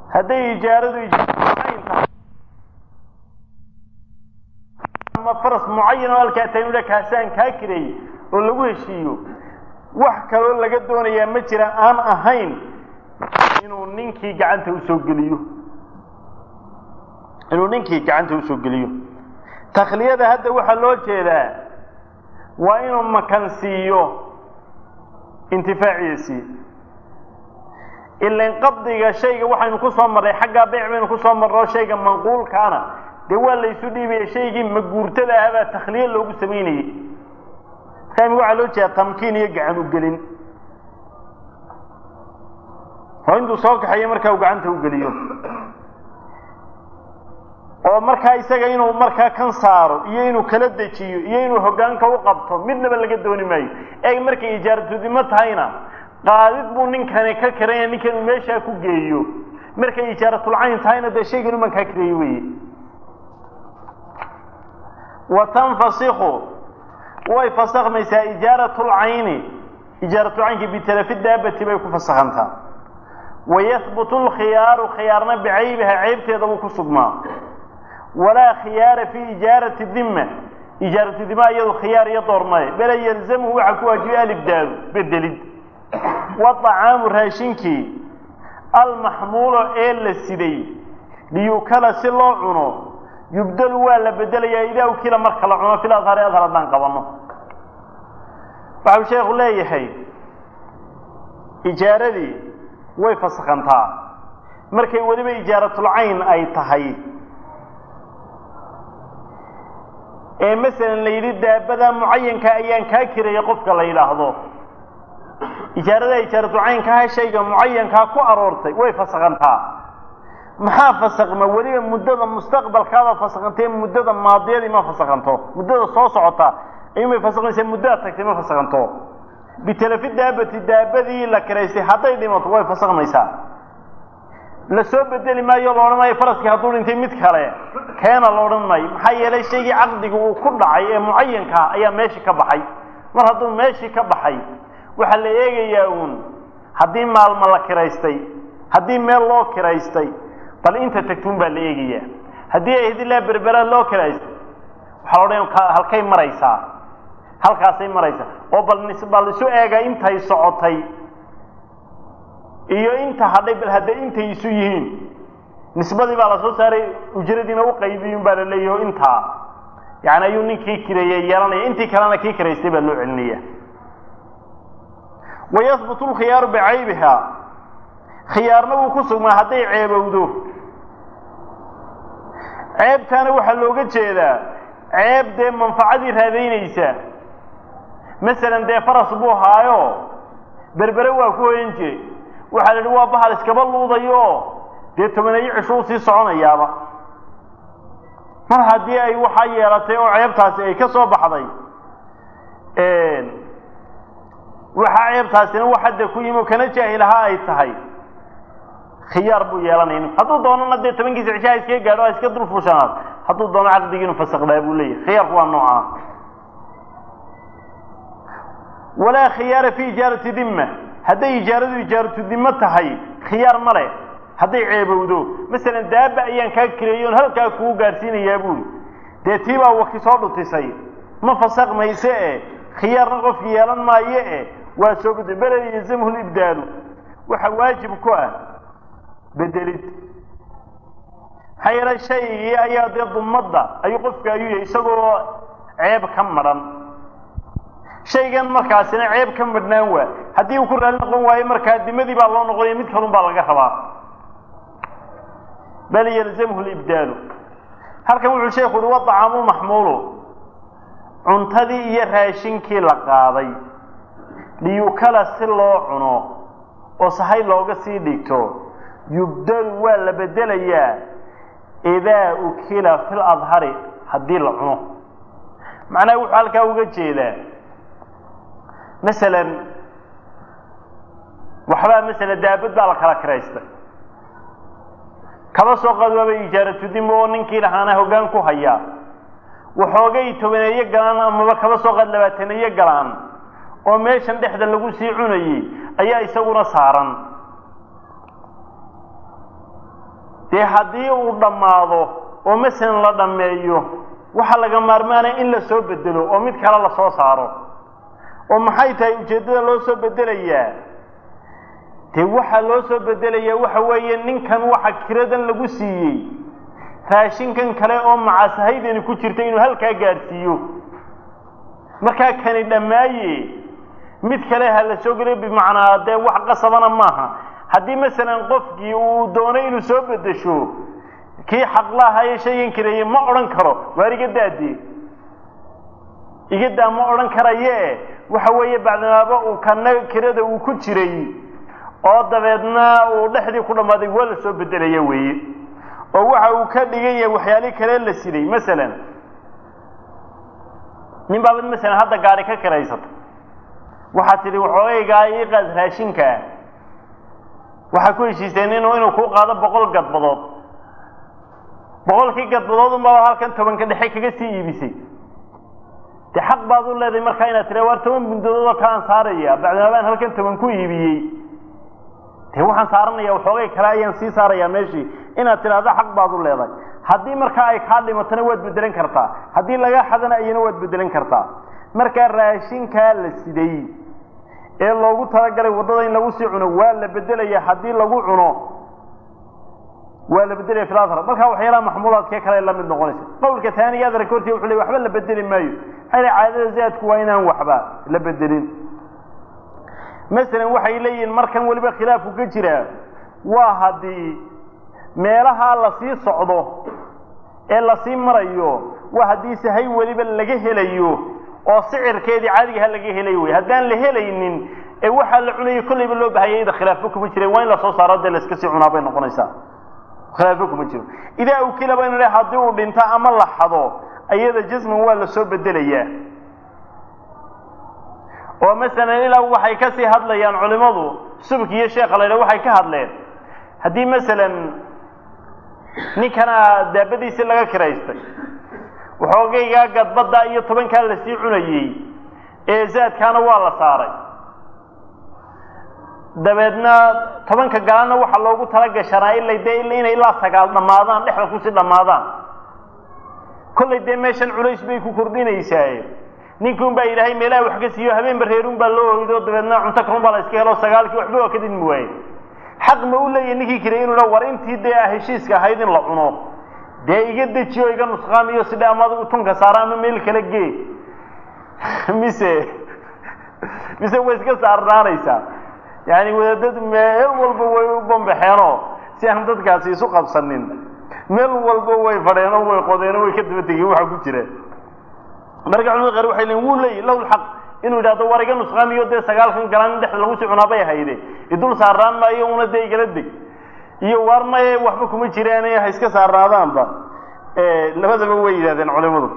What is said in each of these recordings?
hadday ijaaradu ijaarayn tahay ama faras mucayan oo halkaa taynudha kaasaan kaa kireeyey oo lagu heshiiyo wax kaloo laga doonayaa ma jira aan ahayn inuu ninkii gacanta usoo geliyo inuu ninkii gacanta usoo geliyo takhliyada hadda waxaa loo jeedaa waa inuu makansiiyo intifaaciisii ilan qabdiga shayga waxaynu ku soo marray xaggaa beyc baynu ku soo marro shayga manquulkaana dee waa laysu dhiibaya shaygii maguurtada ahabaa takhliye loogu samaynayey markaa waxaa loo jeedaa tamkiin iyo gacan ugelin oo intuu soo kaxeeyo markaa uu gacanta u geliyo oo markaa isaga inuu markaa kan saaro iyo inuu kala dejiyo iyo inuu hoggaanka u qabto midnaba laga dooni maayo eeg markay ijaaratudimo tahayna qaadid buu ninkani ka kiranya ninkan uu meeshaa ku geeyo markay ijaaratulcayn tahayna dee shaygan uman kaa kireeyo weeye wa tanfasiku way fasakmaysaa ijaaratulcayni ijaaratulcaynki bitalafi daabati bay ku fasakhantaa wayahbutu lkhiyaaru khiyaarna bicaybiha ceybteeda buu ku sugmaa walaa khiyaara fii ijaarati dimma ijaaratu dima iyadu khiyaar iyo doormaye bela yalzamhu waxaa ku waajibay alibdaalu bedelid waطacaamu raashinkii almaxmuulo ee la siday liyukala si loo cuno yubdalu waa la bedelayaa idaa ukila marka la cuno fil adhari adhar haddaan qabanno waxau sheekhu leeyahay ijaaradii way fasakhantaa markay weliba ijaaratulcayn ay tahay ee masalan la yidhi daabada mucayanka ayaan kaa kiraya qofka la yidhaahdo ijaarada ijaaratucaynkaha shayga mucayankaa ku aroortay way fasakhantaa maxaa fasakma weliba muddada mustaqbalkaaba fasakhantay muddada maadiyadii ma fasakhanto muddada soo socota ayuunbay fasakmaysaa muddada tagtay ma fasakhanto bitalafi daabati daabadii la kiraystay hadday dhimato way fasakmaysaa la soo bedeli maayo la odhan maayo faraskii hadduu dhintay mid kale keena la odhan maayo maxaa yeelay shaygii caqdiga uu ku dhacay ee mucayankaa ayaa meeshii ka baxay mar hadduu meeshii ka baxay waxaa la eegayaa uun haddii maalmo la kiraystay haddii meel loo kiraystay bal inta tagtuun baa la eegayaa haddii ay hidilaa berbera loo kiraystay waxaa la odhan halkay maraysaa halkaasay maraysaa oo bal bal isu eega intay socotay iyo inta hadhay bal hadday intay isu yihiin nisbadii baa la soo saaray ujradiina u qaybiyun baa la leeyahy intaa yani ayuu ninkii kireeyey yeelanaya intii kalena kii kiraystay baa loo celinaya wayahbutu lkhiyaaru bicaybiha khiyaarna wuu ku sugmaa hadday ceebowdo ceebtaana waxaa looga jeedaa ceeb dee manfacadii raadaynaysa masalan dee faras buu haayo berbere waa ku hoyan jiray waxaa la idhi waa bahal iskaba luudayo dee tobaneeyo cishuu sii soconayaaba mar haddii ay waxaa yeelatay oo ceebtaasi ay ka soo baxday waxaa ceebtaasina wax hadda ku yimi oo kana jaahilaha ay tahay khiyaar buu yeelanaya hadduu doonana dee tobankiisa cishaha iskaga gaadho a iska dul fushanaad hadduu doono caqdigii inu fasakdaa buu leeyahay khiyaarku waa noocaa walaa khiyaara fi ijaarati dimma hadday ijaaradu ijaaratu dimo tahay khiyaar ma leh hadday ceebowdo masalan daaba ayaan kaa kireeyo on halkaa kugu gaadhsiinayaa buuri dee tii baa waki soo dhutisay ma fasaq mayse e khiyaarna qofki yeelan maayo e waa soo gudbay belel yalzamhu libdaalu waxa waajib ku ah bedelid maxaa yeelay shaygii ayaa dee dumadda ayuu qofka ayuu yahay isagoo ceeb ka madhan shaygan markaasina ceeb ka madhnaan waa haddii uu ku raali noqon waayo markaa dimadii baa loo noqonaya mid kalun baa laga rabaa bal yalzamhu libdaalu halkan wuxuu sheeku uhi waطacaamu maxmuulu cuntadii iyo raashinkii la qaaday liyukala si loo cuno oo sahay looga sii dhigto yubdalu waa la bedelayaa idaa ukila fi ladhari haddii la cuno macnaha wuxuu halkaa uga jeedaa masalan waxbaa masalan daabad baa la kala kiraystay kaba soo qaad waaba ijaaratu dimo oo ninkii lahaana hoggaan ku hayaa waxoogay tobaneeyo galaan amaba kaba soo qaad labaataneeyo galaan oo meeshan dhexda lagu sii cunayey ayaa isaguna saaran dee haddii uu dhammaado oo masalan la dhammeeyo waxaa laga maarmaanaya in la soo bedelo oo mid kale la soo saaro oo maxay tahay ujeeddada loo soo bedelayaa dee waxaa loo soo bedelayaa waxa weeye ninkan waxa kiradan lagu siiyey raashinkan kale oo macasahaydani ku jirta inuu halkaa gaadhsiiyo markaa kani dhammaaye mid kale ha la soo geliyo bimacnaa dee wax qasabana maaha haddii masalan qofkii uu doono inuu soo bedesho kii xaqlaahaye shaygan kireeye ma odhan karo waar iga daadee igadaa ma odhan karaye waxa weeye bacdimaaba uu kana kirada uu ku jiray oo dabeedna uu dhexdii ku dhammaaday waa la soo bedelaya weeye oo waxa uu ka dhigan yahay waxyaali kale la siday masalan nin baabad masalan hadda gaari ka kiraysata waxaad tidhi waxoogaygaa ii qaad raashinkaa waxaa ku heshiiseen inuu inuu kuu qaado boqol gadbadood boqolkii gadbadood unbaa halkan tobanka dhexe kaga sii iibisay dee xaq baad u leedahay markaa inaad tira waar toban bundadood oo kaaan saaraya bacdima baan halkan toban ku iibiyey dee waxaan saaranaya waxoogay kale ayaan sii saarayaa meeshii inaad tidhaahdo xaq baad u leedahay haddii markaa ay kaa dhimatona waad bedelan kartaa haddii laga xadana ayana waad bedelan kartaa markaa raashinkaa la siday ee loogu talagalay waddada in lagu sii cuno waa la bedelaya haddii lagu cuno waa la bedelaya filatar markaa waxyaalaha maxmuulaadkee kale la mid noqonaysa qowlka taaniga adarka hortii wuxuu ley waxba la bedeli maayo maxaa yidhi caadada zaadku waa inaan waxba la bedelin masalan waxay leeyihiin markan weliba khilaafku ka jiraa waa haddii meelahaa lasii socdo ee lasii marayo waa haddii sahay weliba laga helayo oo sicirkeedii caadigaha laga helayo wey haddaan la helaynin ee waxaa la cunayay kollayba loo bahayay ida khilaafo kuma jireen waa in lasoo saaro dee la iska sii cunaa bay noqonaysaa khilaafo kuma jiro idaa ukila baynu le haddii uu dhinto ama la xado ayada jasman waa lasoo bedelayaa oo masalan ilaa waxay ka sii hadlayaan culimadu subki iyo sheekha la ydhaha waxay ka hadleen haddii masalan ninkana daabadiisii laga kiraystay waxoogaygaa gadbadda iyo tobankaa lasii cunayey ee zaadkaana waa la saaray dabeedna tobanka galana waxaa loogu talagashanaa ilay dee inay ilaa sagaal dhammaadaan dhexda kusii dhammaadaan kollay dee meeshan culays bay ku kordhinaysaa ninkuun baa ilaahay meelaha wax ka siiyo habeen bareerun baa loo oydo dabeedna cunto kalun baa la iska helo sagaalkii waxba waa ka didmi waaye xaq ma u leeyahy ninkii kale inuu dha war intii dee ah heshiiska ahayd in la cuno dee iga dejiyo iga nusqaamiyo sidhe ama adigu tunka saara ama meel kale gee mise mise way iska saarnaanaysaa yani wadaadadu meel walba way u bambaxeenoo si aan dadkaasi isu qabsanin meel walba way fadheenoo way qodeenoo way ka daba tegeen waxa ku jira marka culimada qaar waxay leeyiin wuu leeyahy lahu lxaq inuu yidhahdo war iga nusqaamiyo dee sagaalkan galaan in dhexda lagu sii cunaa bay hayde idul saarnaan maayo una dee igala deg iyo waar maye waxba kuma jiraan ha iska saarnaadaanba labadaba way yidhahdeen culimadu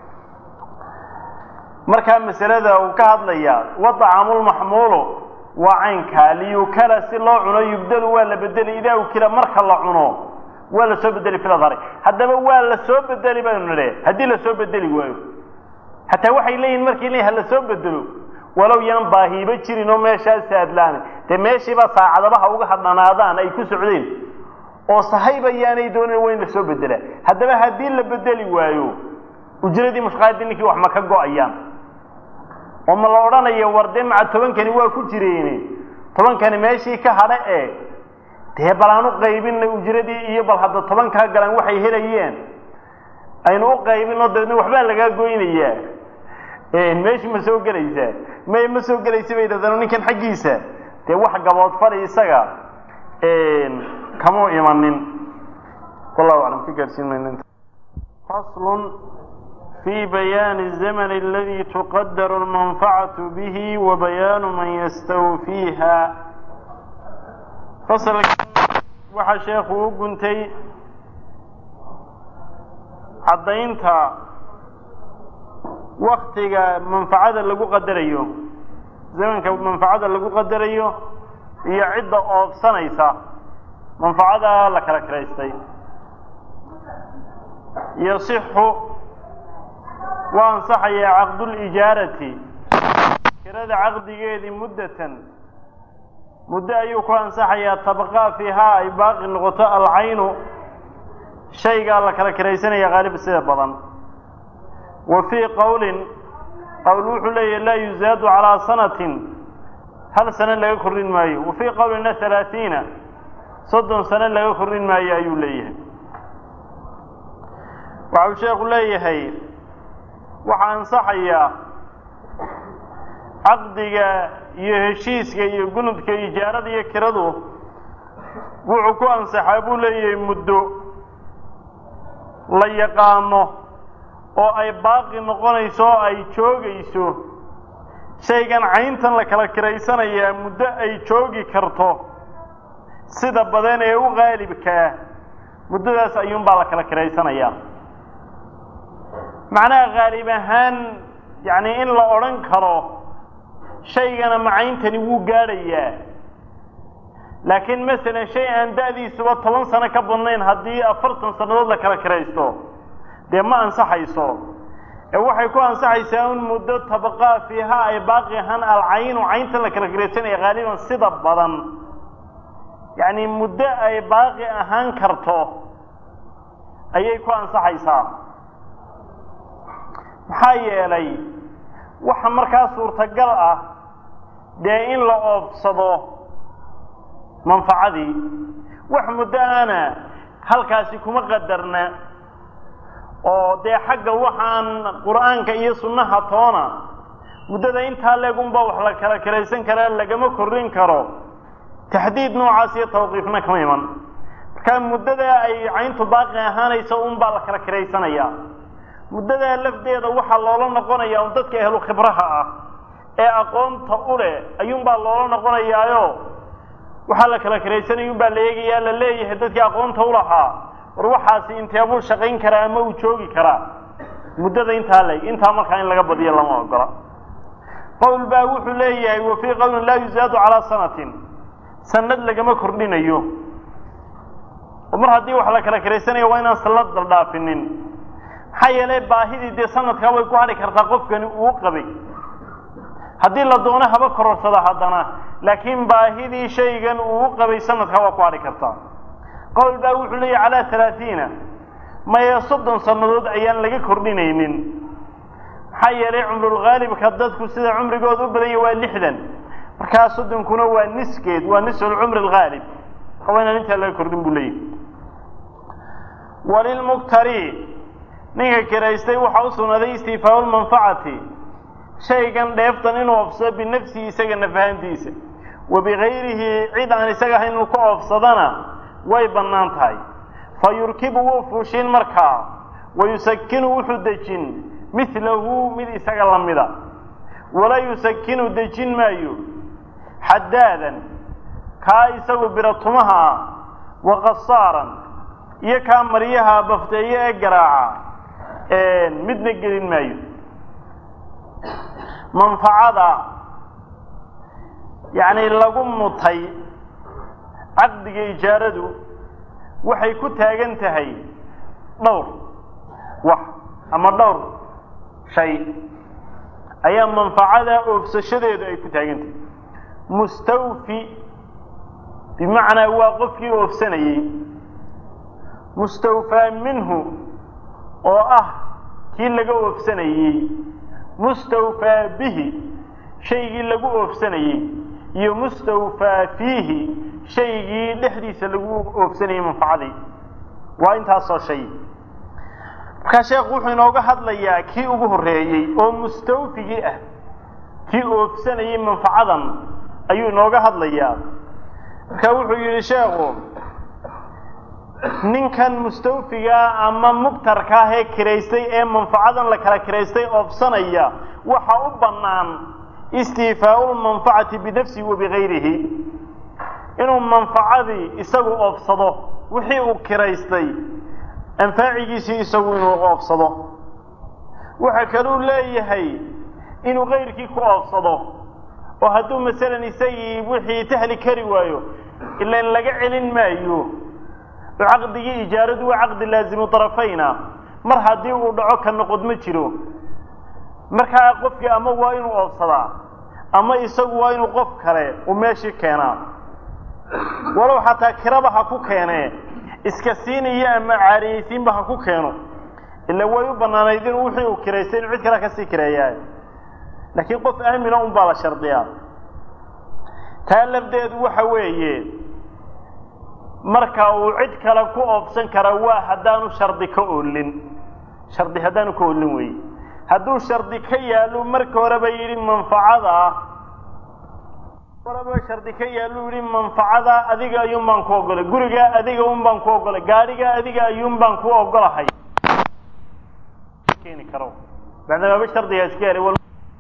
markaa masalada uu ka hadlaya wadacamulmaxmuulu waa caynkaa liyukala si loo cuno yubdalu waa la bedeli idaa ukila marka la cuno waa la soo bedeli filadhari haddaba waa la soo bedeli baynu nidhe haddii lasoo bedeli waayo hataa waxay leeyihin markii le ha la soo bedelo walow yaan baahiiba jirin oo meeshaa saadlaan dee meeshiiba saacadabaha uga hadhanaadaan ay ku socdeen oo sahayba yaanay doonin waa in lasoo bedelaa haddaba haddii la bedeli waayo ujradii mushqaadii ninkii wax ma ka go-ayaan oo ma la odhanayo war dee maca tobankani waa ku jireene tobankani meeshii ka hadha ee dee bal aan u qaybinay ujradii iyo bal hadda tobankaa galaan waxay helayeen aynu u qaybinoo dabeedna waxbaa lagaa goynayaa meeshi ma soo gelaysaa may ma soo gelaysa bay yidhahdeen ninkan xaggiisa dee wax gabood fadhi isaga kamuu imanin wallahu aclam ka gaarsiin mayna faslun في بيان الزمن الذي تقدر المنفعة به وبيان من يستوفيها فصل waxa sheekhu u guntay caddaynta waktiga manfacada lagu qadarayo zamanka manfacada lagu qadarayo iyo cidda oobsanaysa manfacada la kala kiraystay yasixu waa ansaxayaa caqdulijaarati kirada caqdigeedii muddatan muddo ayuu ku ansaxayaa tabqaa fiihaa ay baaqi noqoto alcaynu shaygaa la kala kiraysanaya haalib sida badan wa fii qowlin qowl wuxuu leeyahy laa yuzaadu calaa sanatin hal sano laga kordhin maayo wa fii qowlina halaatiina soddon sano laga kordhin maayo ayuu leeyahay waxau sheekhu leeyahay waxaa ansaxayaa caqdiga iyo heshiiska iyo gunudka ijaarada iyo kiradu wuxuu ku ansaxaa buu leeyahay muddo la yaqaano oo ay baaqi noqonayso oo ay joogayso shaygan cayntan la kala kiraysanayaa muddo ay joogi karto sida badan ee u qaalibkaa muddadaas ayuunbaa la kala kiraysanayaa macnaha haalib ahaan yacni in la odhan karo shaygana macayntani wuu gaadhayaa laakiin masalan shay aan da'diisuba toban sano ka badnayn haddii afartan sannadood la kala kiraysto dee ma ansaxayso ee waxay ku ansaxaysaa in muddo tabaqaa fiiha ay baaqi ahaan alcaynu cayntan la kala kiraysanaya haaliban sida badan yacni muddo ay baaqi ahaan karto ayay ku ansaxaysaa maxaa yeelay waxa markaa suurtagal ah dee in la oofsado manfacadii wax muddo ana halkaasi kuma qadarna oo dee xagga waxaan qur'aanka iyo sunnaha toona muddada intaa leegunba wax la kala kiraysan karaa lagama korrin karo taxdiid noocaas iyo tawqiifna kama iman markaa muddada ay cayntu baaqi ahaanayso unbaa la kala kiraysanayaa muddadaa lafdeeda waxaa loola noqonayaa un dadka ehlu khibraha ah ee aqoonta u leh ayuunbaa loola noqonayaayo waxaa la kala kiraysanaya unbaa la eegayaa la leeyahay dadkii aqoonta u lahaa war waxaasi inteebuu shaqayn karaa ama uu joogi karaa muddada intaa leeg intaa markaa in laga badiyo lama ogola qowl baa wuxuu leeyahay wa fii qowlin laa yuzaadu calaa sanatin sanad lagama kordhinayo oo mar haddii wax la kala kiraysanayo waa inaan sanad daldhaafinin maxaa yeelay baahidii dee sanadkaa way ku hadhi kartaa qofkani uu qabay haddii la doono haba kororsada haddana laakiin baahidii shaygan uu qabay sanadkaa waa ku hadhi kartaa qowl baa wuxuu leeyahy calaa halaatiina maya soddon sannadood ayaan laga kordhinaynin maxaa yeelay cumrulghaalibka dadku sida cumrigooda u badan yahy waa lixdan markaa soddonkuna waa niskeed waa nisfulcumri alghaalib marka waa inaan intaa laga kordhin buu leeyahy walilmuktari ninka kiraystay waxaa u sugnaaday istiifaau lmanfacati shaygan dheeftan inuu oofsado binafsihi isaga nafahantiisa wa bigayrihi cid aan isaga ahayn inuu ka oofsadana way bannaan tahay fa yurkibu wuu fuushin markaa wa yusakinu wuxuu dejin midlahu mid isaga la mida walaa yusakinu dejin maayo xadaadan kaa isagu biratumaha ah wa qasaaran iyo kaa maryaha bafteeye ee garaaca midna gelin maayo manfacada yacni lagu mutay caqdiga ijaaradu waxay ku taagan tahay dhowr wax ama dhowr shay ayaa manfacada oofsashadeedu ay ku taagan tahay mustawfi bimacnaa waa qofkii oofsanayey mustawfaa minhu oo ah kii laga oofsanayey mustawfaa bihi shaygii lagu oofsanayey iyo mustawfaa fiihi shaygii dhexdiisa lagu oofsanayey manfacadii waa intaasoo shay markaa sheekhu wuxuu inooga hadlayaa kii ugu horreeyey oo mustawfigii ah kii oofsanayey manfacadan ayuu inooga hadlayaa markaa wuxuu yidhi sheekhu ninkan mustawfigaa ama mubtarka ah ee kiraystay ee manfacadan la kala kiraystay oofsanaya waxa u bannaan istiifaau lmanfacati binafsihi wa bigayrihi inuu manfacadii isagu oofsado wixii uu kiraystay anfaacigiisii isagu inuu oofsado waxa kaluu leeyahay inuu kayrkii ku oofsado oo hadduu masalan isagii wixii tahli kari waayo ilan laga celin maayo oo caqdigii ijaaradu waa caqdi laazimu darafayna mar haddii uu dhaco ka noqod ma jiro markaa qofkii ama waa inuu oofsadaa ama isagu waa inuu qof kale uu meeshii keenaa walow xataa kiraba ha ku keenee iska siinayo ama caariyeysiinba ha ku keeno ila way u banaanayd in wixii uu kiraystay inuu cid kale kasii kireeyaa laakiin qof aamina un baa la shardiyaa taa lafdeedu waxa weeye marka uu cid kale ku oofsan kara waa haddaanu shardi ka oolin shardi haddaanu ka oolin weeye hadduu shardi ka yaallo marka horeba yidhi manfacada horeba shardi ka yaallu yidhi manfacada adiga ayuun baan ku ogolay gurigaa adiga un baan ku ogolay gaadhigaa adiga ayuun baan ku ogolahay keeni karo maadaamaaba shardigaa iska helay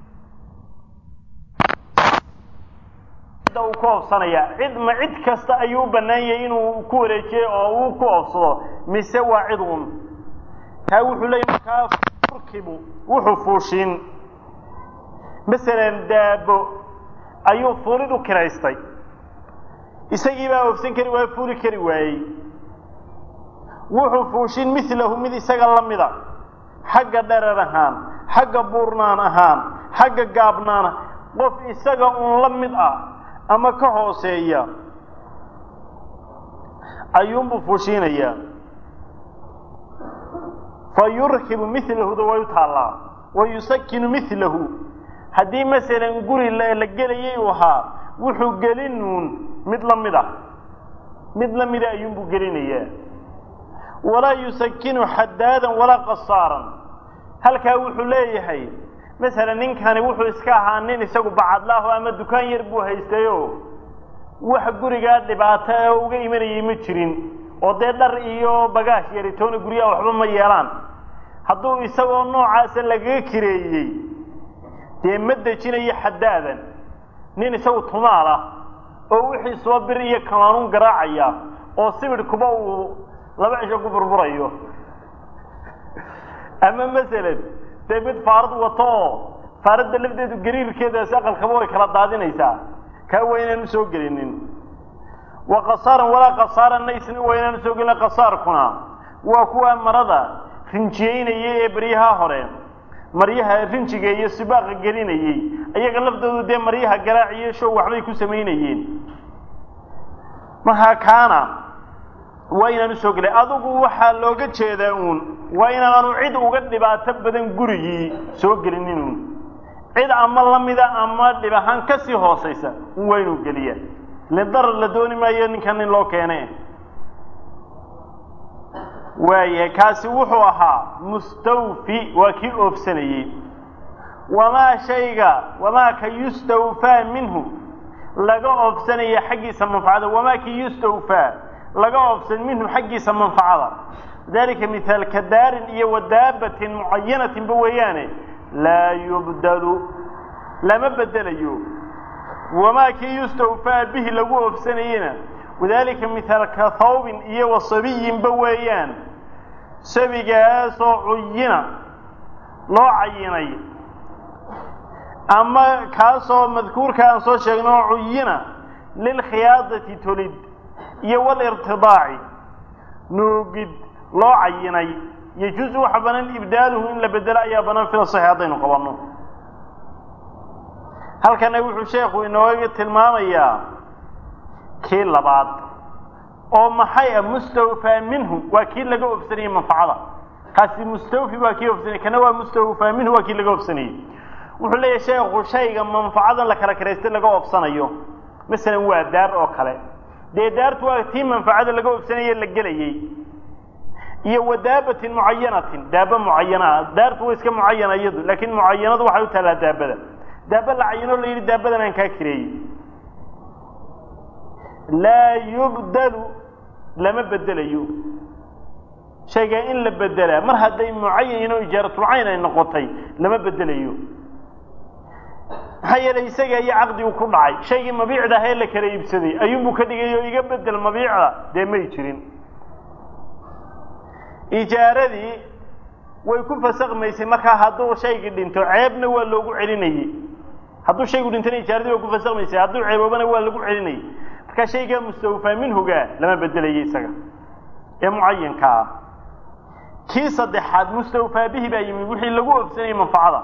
cidda uu ku oofsanaya cid ma cid kasta ayuu u bannaan yahay inuu ku wareejiyo oo uu ku oofsado mise waa cid un taa wuxuu leeyahy markaa urkibu wuxuu fuushin masalan daabo ayuu fuulid u kiraystay isagii baa oofsan kari waaye fuuli kari waayey wuxuu fuushin milahu mid isaga la mida xagga dherer ahaan xagga buurnaan ahaan xagga gaabnaana qof isaga un la mid ah ama ka hooseeya ayuunbuu fuushiinayaa fa yurkibu milahuda way u taallaa wa yusakinu milahu haddii masalan guri la gelayay uu ahaa wuxuu gelinuun mid la mid ah mid la mida ayuunbuu gelinayaa walaa yusakinu xadaadan walaa qasaaran halkaa wuxuu leeyahay masalan ninkani wuxuu iska ahaa nin isagu bacadlaaho ama dukaan yar buu haystayo wax gurigaa dhibaato ee uga imanayay ma jirin oo dee dhar iyo bagaash yaritoona guryaha waxba ma yeelaan hadduu isagoo noocaasa lagaga kireeyey dee ma dejinayo xadaadan nin isagu tumaal ah oo wixii soo bir iyo kamaanuun garaacaya oo sibidhkuba uu laba cisho ku burburayo ama masalan dee mid faarad wato oo faaradda lafdeedu gariirkeedaasi aqalkaba way kala daadinaysaa kaa waa inaan usoo gelinin wa qasaaran walaa qasaaranna isna waa inaan usoo gelin qasaarkuna waa kuwa marada rinjiyeynayay ee baryaha hore maryaha rinjiga iyo sibaaqa gelinayey iyaga laftoodu dee maryaha garaaciyo show waxbay ku samaynayeen markaa kaana waa inaan usoo gelay adigu waxaa looga jeedaa uun waa inaanu cid uga dhibaato badan gurigii soo gelinin uun cid ama lamida ama dhib ahaan kasii hoosaysa un waa inuu geliya lidarar la dooni maayo ninkan nin loo keene waaya kaasi wuxuu ahaa mustawfi waa kii oofsanayey wamaa shayga wamaa ka yustawfaa minhu laga oofsanaya xaggiisa manfacada wamaa ki yustawfaa laga oofsan minhu xaggiisa manfacada dalika mithaal ka daarin iyo wadaabatin mucayanatinba weeyaane laa yubdalu lama bedelayo wamaa kii yustawfaa bihi lagu oofsanayena wadalika mithaal ka thawbin iyo wasabiyinba weeyaan sabigaasoo cuyina loo cayinay ama kaasoo madkuurka aan soo sheegno oo cuyina lilkhiyaadati tolid iyo walirtidaaci nuugid loo cayinay yajuusu waxa banaan ibdaaluhu in la bedelo ayaa banaan fila saxi haddaynu qabanno halkana wuxuu sheekhu inooga tilmaamayaa kii labaad oo maxay ah mustawfaa minhu waa kii laga ofsanayey manfacada kaasi mustawfi waa kii ofsanayey kana waa mustawfaa minhu waa kii laga ofsanayey wuxuu leeyahay sheekhu shayga manfacadan la kala karaystay laga ofsanayo masalan waa daar oo kale dee daartu waa tii manfacada laga ofsanaye la gelayey iyo wadaabatin mucayanatin daaba mucayanaa daartu waa iska mucayana iyadu laakiin mucayanadu waxay u taallaa daabada daaba la cayinoo la yidhi daabadan aan kaa kireeyey laa yubdalu lama bedelayo shaygaa in la bedelaa mar hadday mucayan oo ijaaratulcayn ay noqotay lama bedelayo maxaa yeelay isaga iyo caqdigu ku dhacay shaygii mabiicda ahee la kala iibsaday ayuunbuu ka dhigay oo iga bedel mabiicda dee may jirin ijaaradii way ku fasakmaysay markaa hadduu shaygii dhinto ceebna waa loogu celinayey hadduu shaygu dhintona ijaaradii way ku fasakmaysay hadduu ceeboobana waa lagu celinayay markaa shaygaa mustawfaa minhuga lama bedelayo isaga ee mucayanka ah kii saddexaad mustawfaa bihi baa yimid wixii lagu ofsanayey manfacada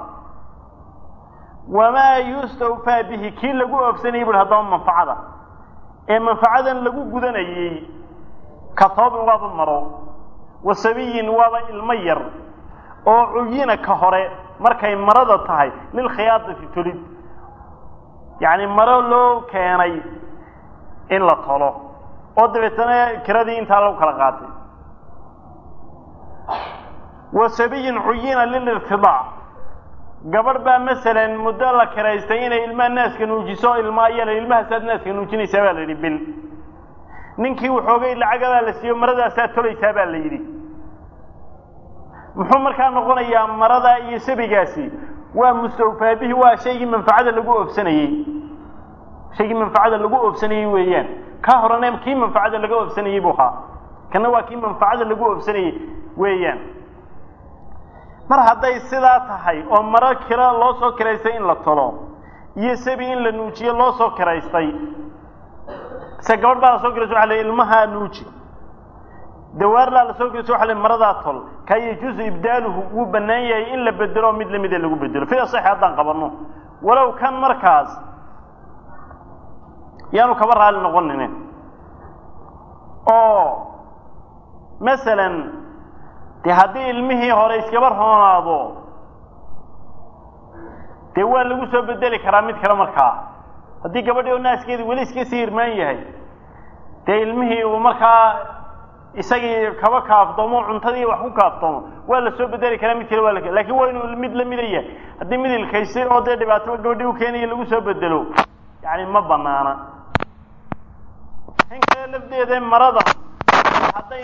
wamaa yustawfaa bihi kii lagu oofsanayey bui haddaba manfacada ee manfacadan lagu gudanayey ka toobin waaba maro wa sabiyin waaba ilmo yar oo cuyina ka hore markay marada tahay lilkhiyaadati tolid yacni maro loo keenay in la tolo oo dabeetana kiradii intaa lagu kala qaatay wa sabiyin cuyina lilirtidaac gabadh baa masalan muddo la kiraystay inay ilmaha naaska nuujiso ilmaa yala ilmahaasaad naaska nuujinaysaa baa la yidhi bil ninkii waxoogay lacagabaa la siiyo maradaasaa tolaysaa baa la yidhi muxuu markaa noqonayaa marada iyo sabigaasi waa mustawfaabihi waa shaygii manfacada lagu oobsanayey shaygii manfacada lagu oobsanayey weeyaan ka horena kii manfacada laga oobsanayey buu ahaa kana waa kii manfacada lagu oobsanayey weeyaan mar hadday sidaa tahay oo maro kira loo soo kiraystay in la tolo iyo sabi in la nuujiyo loo soo kiraystay se gabadh baa la soo kiraysa waxa la ilmahaa nuuji dawaarlaa la soo kiraysa waxa la maradaa tol ka yajuusu ibdaaluhu wuu bannaan yahay in la bedelo mid lamida lagu bedelo fida saxi haddaan qabanno walow kan markaas yaanu kaba raali noqonine oo masalan dee haddii ilmihii hore iskaba roonaado dee waa lagu soo bedeli karaa mid kale markaa haddii gabadhii oo naaskeedi weli iska sii irmaan yahay dee ilmihii uu markaa isagii kaba kaaftoomo cuntadii wax ku kaaftoomo waa la soo bedeli karaa mid kale waa la lakin waa inuu mid lamida yahay haddii mid ilkaysay oo dee dhibaataba gabadhii u keenaya lagu soo bedelo yani ma banaana in kale lafdeeda marada hadday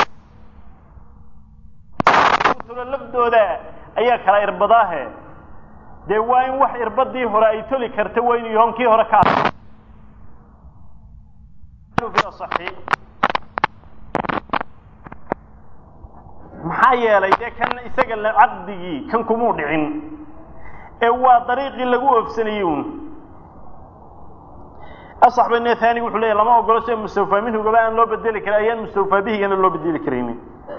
tulo lafdooda ayaa kala irbadaahe dee waa in wax irbadii hore ay toli karta waa inuu yahoon kii hore ka maxaa yeelay dee kan isaga caqdigii kan kumuu dhicin ee waa dariiqii lagu oofsanayey un asaxbane thaniga wuxuu leeyahy lama ogolo sida mustawfaa minhugaba aan loo bedeli karin ayaan mustawfaa bihigana loo bedeli karaynin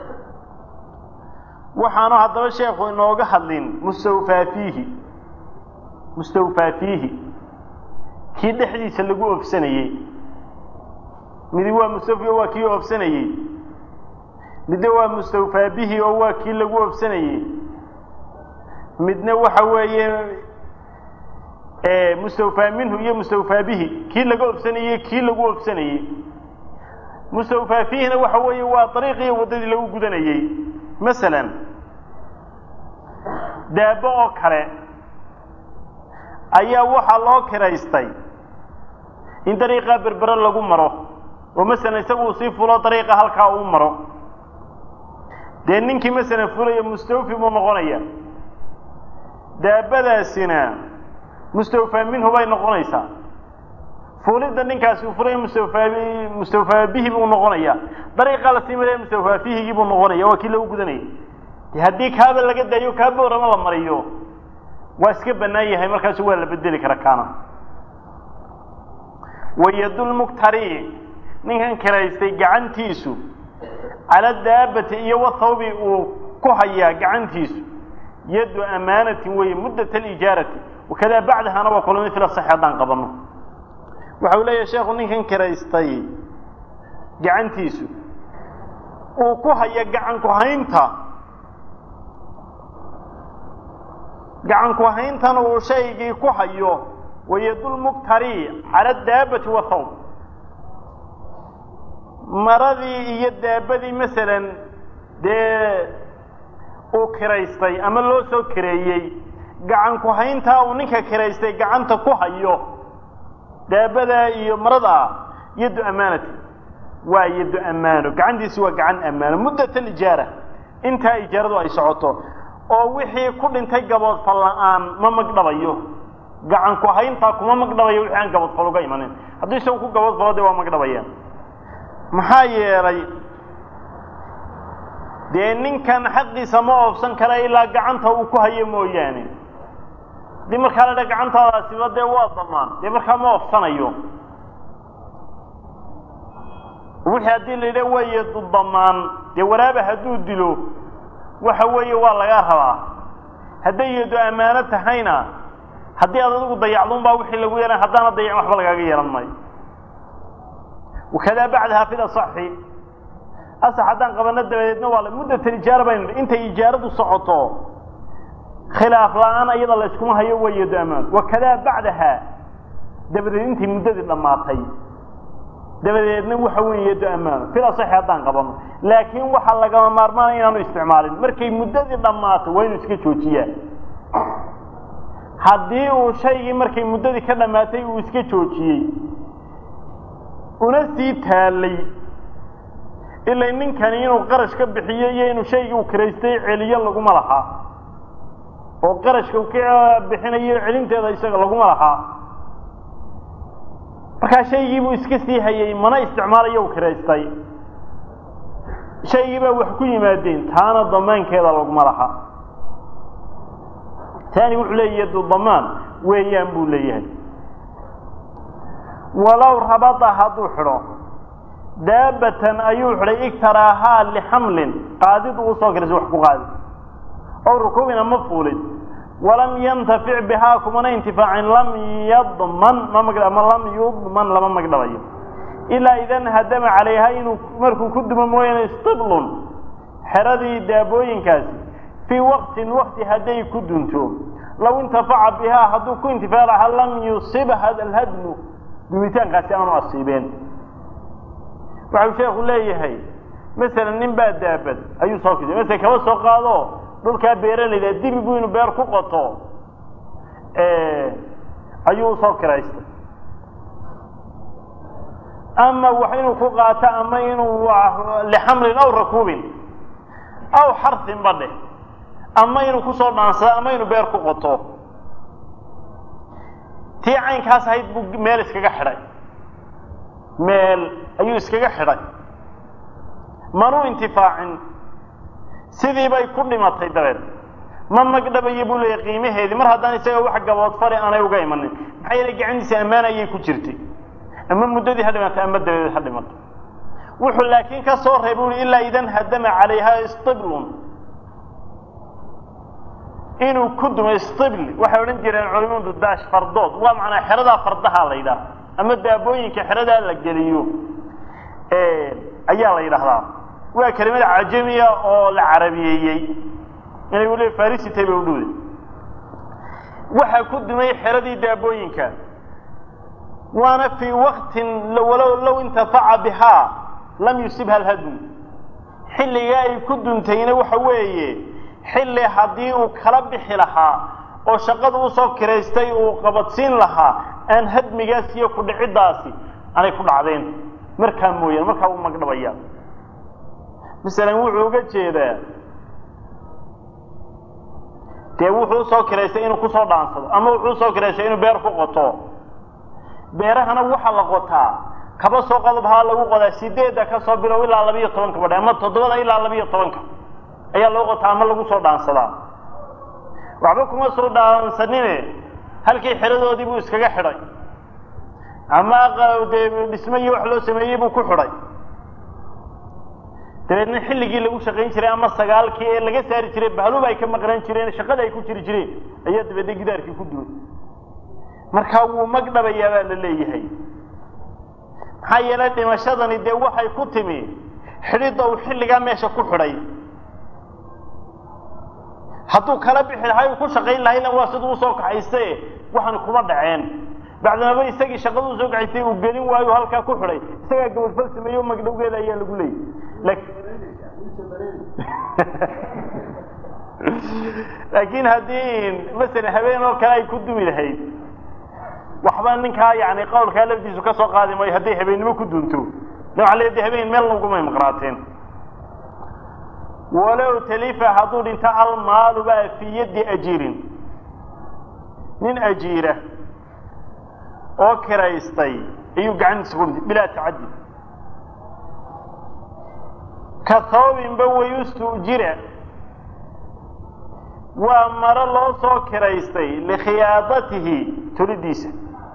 waxaanu haddaba sheekhu inooga hadlin mustawfaa fiihi mustawfaa fiihi kii dhexdiisa lagu oofsanayey midi waa mustawfi oo waa kii oofsanayey midna waa mustawfaa bihi oo waa kii lagu oofsanayey midna waxa weeye mustawfaa minhu iyo mustawfaa bihi kii laga ofsanayey kii lagu ofsanayey mustawfaa fiihina waxa weeye waa dariiqii waddadii lagu gudanayey masalan daabo oo kale ayaa waxaa loo kiraystay in dariiqaa berbere lagu maro oo masalan isagu uu sii fulo dariiqa halkaa uu maro dee ninkii masalan fulaya mustawfi buu noqonaya daabadaasina mustawfaa minhu bay noqonaysaa fuulidda ninkaasi uu fulaya mustawfaa mustawfaa bihi buu noqonaya dariiqaa la sii maraya mustawfaa fiihigii buu noqonaya waa kii lagu gudanaya de haddii kaaba laga daayo kaaba orama la mariyo waa iska bannaan yahay markaasu waa la bedeli kara kaana wayadulmuktari ninkan kiraystay gacantiisu cala daabati iyo wathawbi uu ku hayaa gacantiisu yaddu amaanatin weeye muddat alijaarati wakadaa bacdahana waa kulami fil asaxi haddaan qabanno waxa uu leeyahay sheekhu ninkan kiraystay gacantiisu uu ku haya gacan ku haynta gacan ku hayntana uu shaygii ku hayo wayadulmuktari cala daabati wathawb maradii iyo daabadii masalan dee uu kiraystay ama loo soo kireeyey gacan ku hayntaa uu ninka kiraystay gacanta ku hayo daabada iyo maradaa yaddu amaanati waa yaddu ammaano gacantiisi waa gacan ammaano muddat alijaara intaa ijaaradu ay socoto oo wixii ku dhintay gaboodfal la-aan ma magdhabayo gacan ku hayntaa kuma magdhabayo wixii aan gaboodfal uga imanin haddii isagu ku gaboodfalo de waa magdhabayaan maxaa yeelay dee ninkan xaqiisa ma oofsan kara ilaa gacanta uu ku hayo mooyaane haddii markaa la dha gacantaadaasiba dee waa damaan dee markaa ma oofsanayo wixii haddii la yidha waa yadu damaan dee waraaba hadduu dilo waxa weeye waa lagaa rabaa hadday yadu ammaano tahayna haddii aad adigu dayacdun baa wixii lagu yeelan haddaana dayacin waxba lagaaga yeelan maayo wakadaa bacdaha fi lasaxi asax haddaan qabano dabadeedna waa muddatan ijaara baynu intay ijaaradu socoto khilaaf la-aan iyada la yskuma hayo waa yado amaan wakadaa bacdaha dabadeed intay muddadii dhammaatay dabadeedna waxa weeye yado amaano fil asaxi haddaan qabano laakiin waxaa lagama maarmaanaya inaanu isticmaalin markay muddadii dhammaato waa inuu iska joojiyaa haddii uu shaygii markay muddadii ka dhammaatay uu iska joojiyey una sii taalay ilaa ninkani inuu qarash ka bixiyo iyo inuu shaygii uu kiraystay celiyo laguma lahaa oo qarashka uu ka bixinayo celinteeda isaga laguma lahaa markaa shaygii buu iska sii hayay mana isticmaalayo u kiraystay shaygii baa wax ku yimaadeen taana damaankeeda laguma laha taani wuxuu leeyahy yadu damaan weeyaan buu leeyahay walow rabada hadduu xidho daabatan ayuu xidhay igtaraahaa lixamlin qaadid uu soo kiraysa wax ku qaadi ow rukuubin ama fuulid walam yantafic bihaa kumana intifaacin lam yadman ma lam yudman lama magdhabayo ilaa idan hadama calayha inuu markuu ku dumo mooyaane stiblun xeradii daabooyinkaasi fii waqtin wakti hadday ku dunto law intafaca bihaa hadduu ku intifaac lahaa lam yusibha alhadmu dumitaankaasi aanu asiibeen waxau sheekhu leeyahay masalan nin baa daabad ayuu soo kisay masala kaba soo qaado dhulkaa beeralayda dibi buu inuu beer ku qoto ayuu usoo kiraystay ama wax inuu ku qaato ama inuu lixamlin aw rakuubin aw xarsin badhe ama inuu kusoo dhaansado ama inuu beer ku qoto tii caynkaas ahayd buu meel iskaga xidhay meel ayuu iskaga xidhay manuu intifaacin sidii bay ku dhimatay dabeed ma magdhabayo buu leeyahy qiimaheedii mar haddaan isaga wax gabood fari aanay uga imanin maxaa yeele gacantiisa ammaan ayay ku jirtay ama muddadii ha dhimatay ama dabadeed ha dhimatay wuxuu laakiin ka soo reebay ui ilaa idan hadama calayha stiblun inuu ku dumay stibli waxay odhan jireen culimadu daash fardood waa macnaa xeradaa fardaha la yidhaha ama daabooyinka xeradaa la geliyo ayaa la yidhaahdaa waa kelimada cajamiya oo la carabiyeeyey inay weliba farisitay bay udhowday waxaa ku dumay xeradii daabooyinka waana fii waktin walow low intafaca bihaa lam yusibha alhadmu xilliga ay ku duntayna waxa weeye xilli haddii uu kala bixi lahaa oo shaqada usoo kiraystay uu qabadsiin lahaa aan hadmigaas iyo kudhiciddaasi aanay ku dhacdeen markaa mooyaane markaa uu magdhabaya masalan wuxuu uga jeedaa dee wuxuu usoo kiraystay inuu kusoo dhaansado ama wuxuu usoo kiraystay inuu beer ku qoto beerahana waxaa la qotaa kaba soo qodobhaa lagu qodaa sideedda ka soo bilow ilaa labiiyo tobanka badhe ama toddobada ilaa labiiyo tobanka ayaa loo qotaa ama lagu soo dhaansadaa waxba kuma soo dhaansanine halkii xeradoodii buu iskaga xidhay ama dee dhismo iyo wax loo sameeyey buu ku xidhay dabeedna xilligii lagu shaqayn jiray ama sagaalkii ee laga saari jiray bahluba ay ka maqnaan jireen shaqada ay ku jiri jireen ayaa dabeedna gidaarkii ku duway markaa wuu magdhabayaa baa la leeyahay maxaa yeelay dhimashadani dee waxay ku timi xidhidda uu xilligaa meesha ku xidhay hadduu kala bixi lahay uu ku shaqayn lahayna waa siduu usoo kaxayste waxaan kuma dhaceen bacdamaba isagii shaqada usoo kaxaystay uu gelin waayo halkaa ku xidhay isagaa gabadfal sameeyo magdhowgeeda ayaa lagu leeyay laakiin haddii masalan habeen oo kale ay ku dumi lahayd waxba ninkaa yani qawlkaa lafdiisu ka soo qaadi maayo hadday habeennimo ku dunto waa le de habeen meel lagumay maqnaateen walow talifa hadduu dhinto almaalu baa fii yaddi ajiirin nin ajiira oo kiraystay ayuu gacantiisa ku dhintay bilaa tacaddi ka thoobinba wayustujira waa maro loo soo kiraystay likhiyaadatihi tolidiisa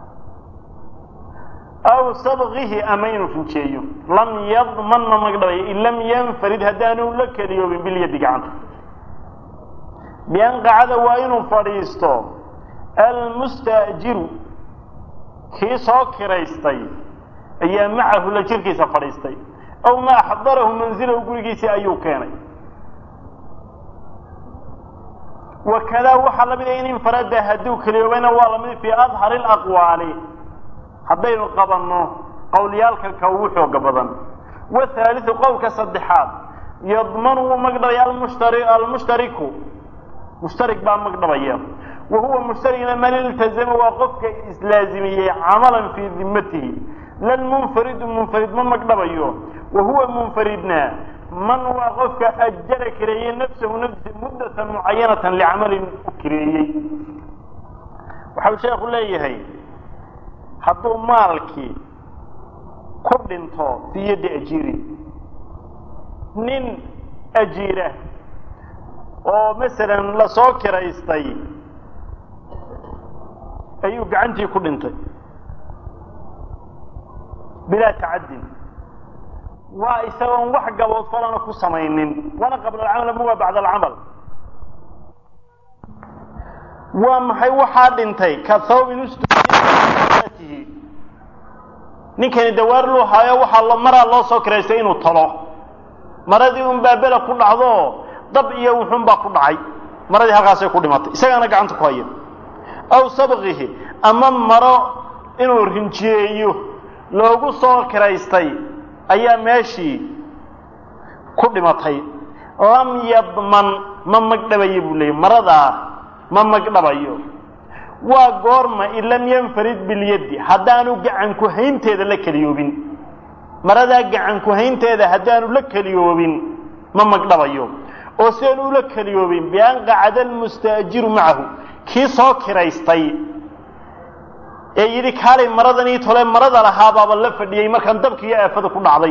aw sabkihi ama inuu finjeeyo lam yadman ma magdhabayo in lam yanfarid haddaanu la keliyoobin bilyadi gacanta bian qacada waa inuu fadhiisto almustaajiru kii soo kiraystay ayaa macahu la jirkiisa fadhiistay aw ma axdarahu manzilahu gurigiisii ayuu keenay wakadaa waxaa lamid a in infarada hadduu keliyoobayna waa lamid fii adhari alaqwaali haddaynu qabanno qowlyaalka ka ugu xooga badan wathaaliu qowlka saddexaad yadmanu wuu magdhabaya almushtari almushtariku mushtarig baa magdhabaya wa huwa mushtarigna man iltazama waa qofka islaazimiyey camalan fii dimatihi lalmunfaridu munfarid ma magdhabayo wa huwa munfaridna man waa qofka ajara kireeyey nafsahu nafsi muddatan mucayanatan licamalin u kireeyey waxau sheekhu leeyahay hadduu maalkii ku dhinto fii yaddi ajiiri nin ajiira oo masalan lasoo kiraystay ayuu gacantii ku dhintay bilaa tacadin waa isagoon wax gabood falana ku samaynin wana qabla alcamal ama waa bacda alcamal waa maxay waxaa dhintay ka thawbin ustihi ninkani dawaar luu haayo waxaa maraa loo soo kiraystay inuu talo maradii un baabela ku dhacdo dab iyo wuxun baa ku dhacay maradii halkaasay ku dhimatay isagaana gacanta ku haya aw sabqihi ama maro inuu rinjiyeeyo loogu soo kiraystay ayaa meeshii ku dhimatay lam yadman ma magdhabayo buu leeyay maradaa ma magdhabayo waa goorma in lam yanfarid bilyaddi haddaanu gacanku haynteeda la keliyoobin maradaa gacanku haynteeda haddaanu la keliyoobin ma magdhabayo oo sidaanu ula keliyoobin bian qacada almustaajiru macahu kii soo kiraystay ee yidhi kaalay maradan ii tole marada lahaabaaba la fadhiyey markaan dabki iyo aafada ku dhacday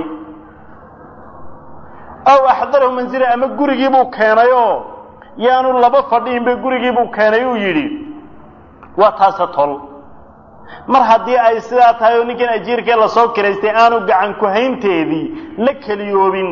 aw axdarahu manzila ama gurigiibuu keenayoo yaanu laba fadhiinba gurigiibuu keenay uu yidhi waa taase tol mar haddii ay sidaa tahay oo ninkan ajiirkee lasoo kiraystay aanu gacan ku haynteedii la keliyoobin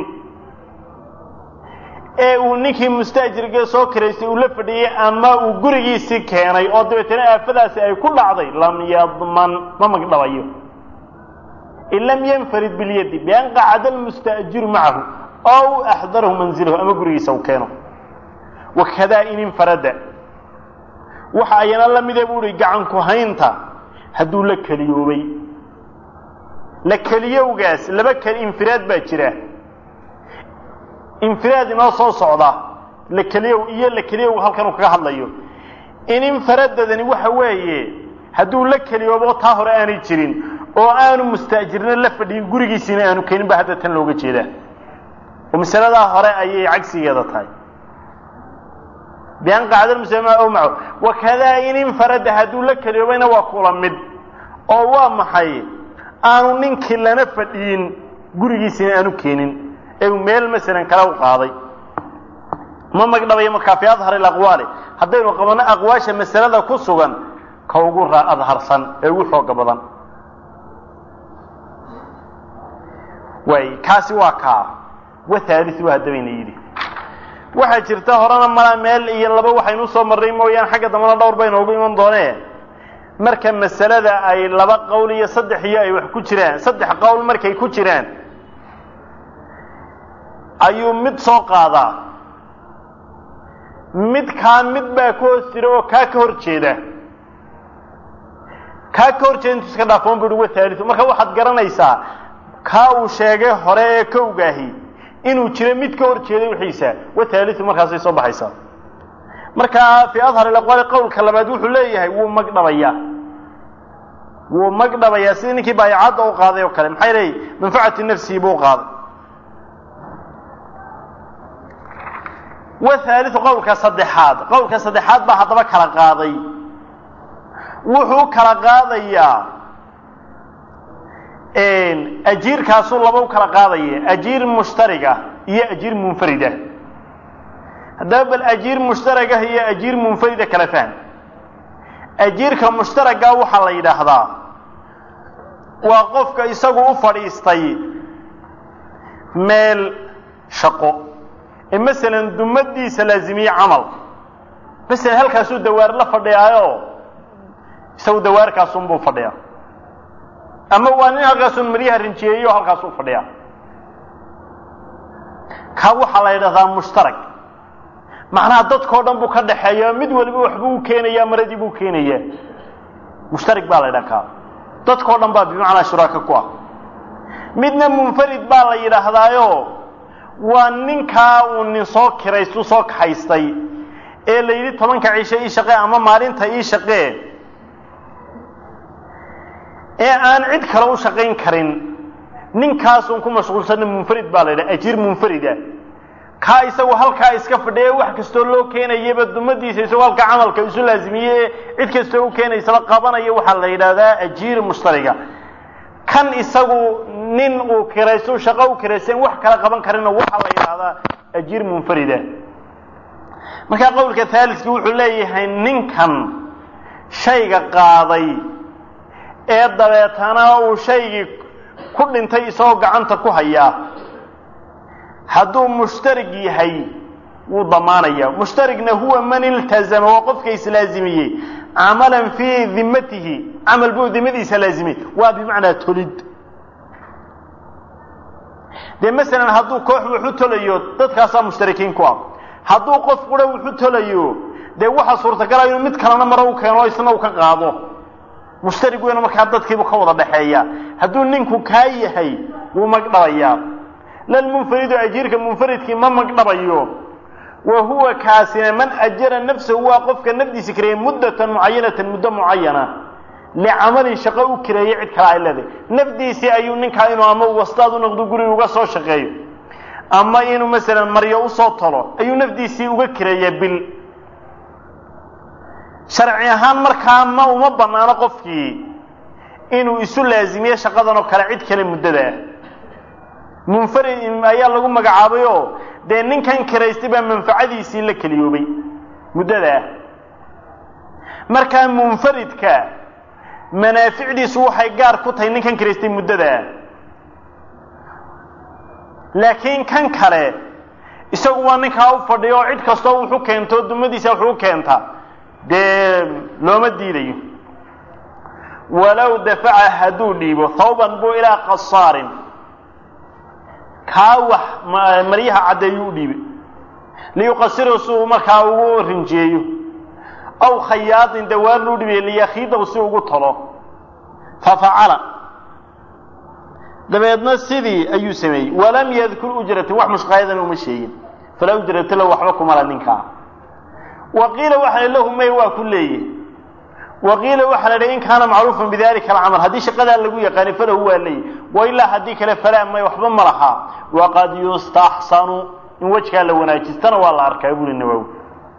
ee uu ninkii mustaajirkee soo kiraystay uu la fadhiyey ama uu gurigiisii keenay oo dabeetana aafadaasi ay ku dhacday lam yadman ma magdhabayo in lam yanfarid bilyadi bian qacada almustaajiru macahu ow axdarahu manzilahu ama gurigiisa uu keeno wakadaa in infarada waxa ayana la mide buu uhi gacanku haynta hadduu la keliyoobay la keliyowgaas laba keli infiraad baa jira infiraad inoo soo socda la keliyow iyo la keliyow halkan uu kaga hadlayo in infaradadani waxa weeye hadduu la keliyoobo taa hore aanay jirin oo aanu mustaajirna la fadhiyin gurigiisiina aanu keenin ba hadda tan looga jeedaa oo masaladaa hore ayay cagsigeeda tahay bian qacda muslima ow maco wakadaa in infarada hadduu la keliyoobayna waa kula mid oo waa maxay aanu ninkii lana fadhiyin gurigiisina aanu keenin ee uu meel masalan kale u qaaday ma magdhabayo markaa fi adhar alaqwaali haddaynu qabanno aqwaasha masalada ku sugan ka ugu adharsan ee ugu xooga badan waay kaasi waa kaa wathaaliu haddabayna yidhi waxaa jirta horena malaa meel iyo laba waxaynu usoo marnay mooyaane xagga dambana dhowr bay noogu iman doonee marka masalada ay laba qowl iyo saddex iyo ay wax ku jiraan saddex qowl markay ku jiraan ayuu mid soo qaadaa midkaa mid baa ka hoos jira oo kaa ka hor jeeda kaa ka hor jeeda intu iska dhaafoon bu uhi wathaaliu marka waxaad garanaysaa kaa uu sheegay hore ee kowgaahi inuu jiro mid ka hor jeeday wixiisa wathaaliu markaasay soo baxaysaa markaa fii adhar ilaqwaali qowlka labaad wuxuu leeyahay wuu magdhabayaa wuu magdhabayaa sidii ninkii baayacadda u qaaday oo kale maxay leeyihi manfacati nafsihi buu qaaday wathaaliu qowlka saddexaad qowlka saddexaad baa haddaba kala qaaday wuxuu kala qaadayaa ajiirkaasuu laba u kala qaadaya ajiir mushtariga iyo ajiir munfarida haddaba bal ajiir mushtaragah iyo ajiir munfarida kala fahm ajiirka mushtaraga waxaa la yidhaahdaa waa qofka isagu u fadhiistay meel shaqo ee masalan dumadiisa laazimiye camal masalan halkaasuu dawaar la fadhiyaayo isagu dawaarkaasunbuu fadhiyaa ama waa nin halkaasun maryaha rinjiyeeyo halkaasuu fadhiyaa ka waxaa la yidhahdaa mushtarak macnaha dadkao dhan buu ka dhaxeeya mid waliba waxbuu u keenayaa maradii buu keenayaa mushtarik baa la ydhaha kaa dadkao dhan baa bimacnaa shuraaka ku ah midna munfarid baa la yidhaahdaayo waa ninkaa uu nin soo kiraystu soo kaxaystay ee la yidhi tobanka cisho ii shaqee ama maalinta ii shaqee ee aan cid kale u shaqayn karin ninkaasun ku mashquulsanna munfarid baa la yidhaha ajiir munfarida kaa isagu halkaa iska fadhiya wax kastoo loo keenayaba dumadiisa isagoo halkaa camalka isu laazimiye cid kastoo u keenaysaba qabanaya waxaa la yidhaahdaa ajiir mushtariga kan isagu nin uu kiraysto shaqo u kiraysten wax kala qaban karina waxaa la yidhaahdaa ajiir munfarida markaa qowlka haaliski wuxuu leeyahay ninkan shayga qaaday ee dabeetana uu shaygii ku dhintay isagoo gacanta ku hayaa hadduu mushtarig yahay wuu damaanaya mushtarigna huwa man iltazama waa qofka islaazimiyey camalan fii dimatihi camal buu dimadiisa laazimiyey waa bimacnaa tolid dee masalan hadduu koox wuxu tolayo dadkaasaa mushtarikiin ku ah hadduu qof qura wuxu tolayo dee waxaa suurtagala inuu mid kalena maro u keeno isna uu ka qaado mushtarig weyna markaa dadkiibu ka wada dhaxeeya hadduu ninku kaa yahay wuu magdhabayaa lalmunfaridu ajiirka munfaridkii ma magdhabayo wa huwa kaasina man ajara nafsahu waa qofka nafdiisa kireeyey muddatan mucayanatan muddo mucayana licamalin shaqo u kireeyey cid kale ay leedahay nafdiisii ayuu ninkaa inuu ama wastaad u noqdo guriga uga soo shaqeeyo ama inuu masalan maryo usoo talo ayuu nafdiisii uga kireeyaa bil sharci ahaan markaa ma uma banaano qofkii inuu isu laazimiyo shaqadan oo kale cid kale muddada munfarid ayaa lagu magacaabay oo dee ninkan kiraystay baa manfacadiisii la keliyoobay muddadaa markaa munfaridka manaaficdiisu waxay gaar ku tahay ninkan kiraystay muddadaa laakiin kan kale isagu waa ninkaa u fadhiyo oo cid kastoo wuxu keento dumadiisa wuxuu u keenta dee looma diidayo walow dafaca hadduu dhiibo thawban buu ilaa qasaarin kaa wax maryaha caddeeyuu u dhiibay liyuqasirahu si uu markaa ugu rinjeeyo aw khayaadin dawaar luu dhibiye liyakhiidahu si ugu talo fafacala dabeedna sidii ayuu sameeyey walam yadkur ujratan wax mushqaayadana uma sheegin falaa ujrata lahu waxba kumala ninkaa wa qiila waxa la lahu may waa ku leeyahy wa qiila waxaa la dhahy in kaana macruufan bidalika alcamal haddii shaqadaa lagu yaqaani falahu waa leeyahy wa ilaa haddii kale falaa may waxba ma lahaa waqad yustaxsanu in wejkaa la wanaajistana waa la arkaa buri nawowi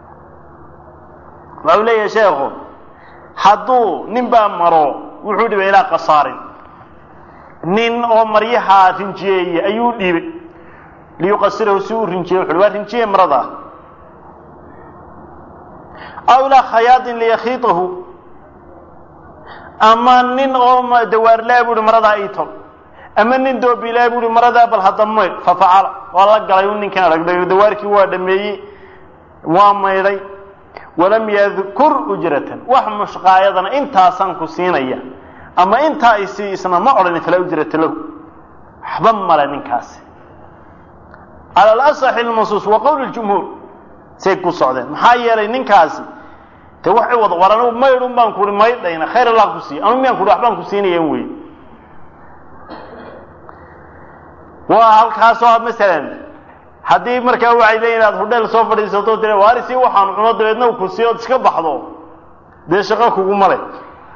waxau leeyahay sheekhu hadduu nin baa maro wuxuu dhibay ilaa qasaarin nin oo maryaha rinjiyeeya ayuu dhiibay liyuqasirahu si uu rinjiye wuxu waa rinjiye marada aw ilaa khayaadin liyakhiitahu ama nin oo dawaarlaa buuhi maradaa ii tol ama nin doobilaa buuhi maradaa bal hadda maydh fafacala waa la galay u ninkan aragday dawaarkii waa dhameeyey waa maydhay walam yadkur ujratan wax mushqaayadana intaasaan ku siinaya ama intaa isi isna ma odhanin falaa ujrata lahu waxba male ninkaasi cala alasaxi lmansuus wa qowl ljumhuur say ku socdeen maxaa yeelay ninkaasi de wax wad war anigu maydhun baan kuhi maydhayna khayr allah ku siiy anu miyaan kuhi waxbaan ku siinayan wey waa halkaasoo masalan haddii markaa waxay leeyihin aad hudheel soo fadhiisato tira waarisi waxaan cuno dabeedna ku siiy ood iska baxdo dee shaqo kuguma le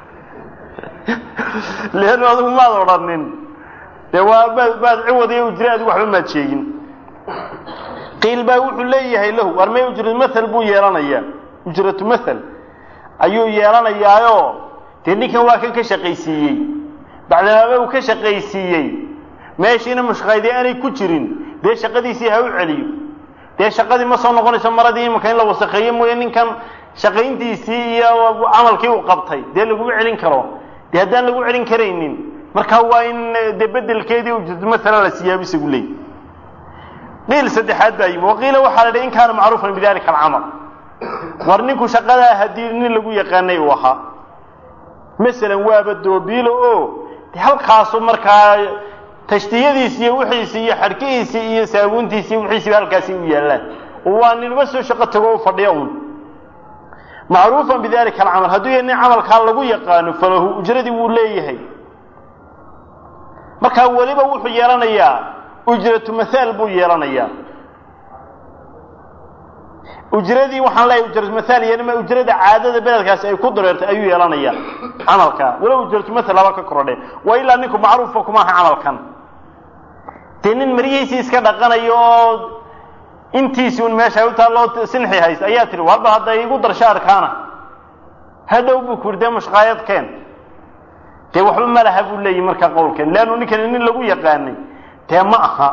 leannu adigu maad odhanin dee waa maad maad ciwadiyo ujra adigu waxba maad sheegin qiil baa wuxuu leeyahay lahu war may ujratu mathal buu yeelanayaa ujratu mathal ayuu yeelanayaayo dee ninkan waa kan ka shaqaysiiyey bacdamaaba uu ka shaqaysiiyey meeshiina mushqaydi aanay ku jirin dee shaqadiisii ha u celiyo dee shaqadii ma soo noqonayso maradii imanka in la wasakheeyo mooye ninkan shaqayntiisii iyo camalkii uu qabtay dee laguma celin karo dee haddaan lagu celin karaynin markaa waa in dee bedelkeedii ujratu mathala la siyaabo isagu leey qiil saddexaad baa yimi waqiila waxaa la dhi in kaana macruufan bidalika alcamal war ninku shaqadaa haddii nin lagu yaqaanay uu ahaa masalan waaba doobiilo oo de halkaasu markaa tashtiyadiisi iyo wixiisi iyo xadhkihiisii iyo saabuuntiisi iyo wixiisiba halkaasi u yaallaan waa ninba soo shaqo tago u fadhiya un macruufan bidalika alcamal hadduu yahay nin camalkaa lagu yaqaano falahu ujradii wuu leeyahay markaa weliba wuxuu yeelanayaa ujratu mathaal buu yeelanayaa ujradii waxaan leeyahay ujratu mathaal yeelima ujrada caadada beledkaasi ay ku dareertay ayuu yeelanayaa camalka walow ujratu mathal laba ka korodhe waa ilaa ninku macruufa kuma aha camalkan dee nin maryihiisii iska dhaqanayo oo intiisi un meesha u taalloo sinxi hayst ayaa tihi warba hadda igu darshaarkaana hadhow buu ku yidhi dee mushqaayad keen dee waxba ma laha buu leeyahy markaa qowlkeen leannu ninkani nin lagu yaqaanay dee ma aha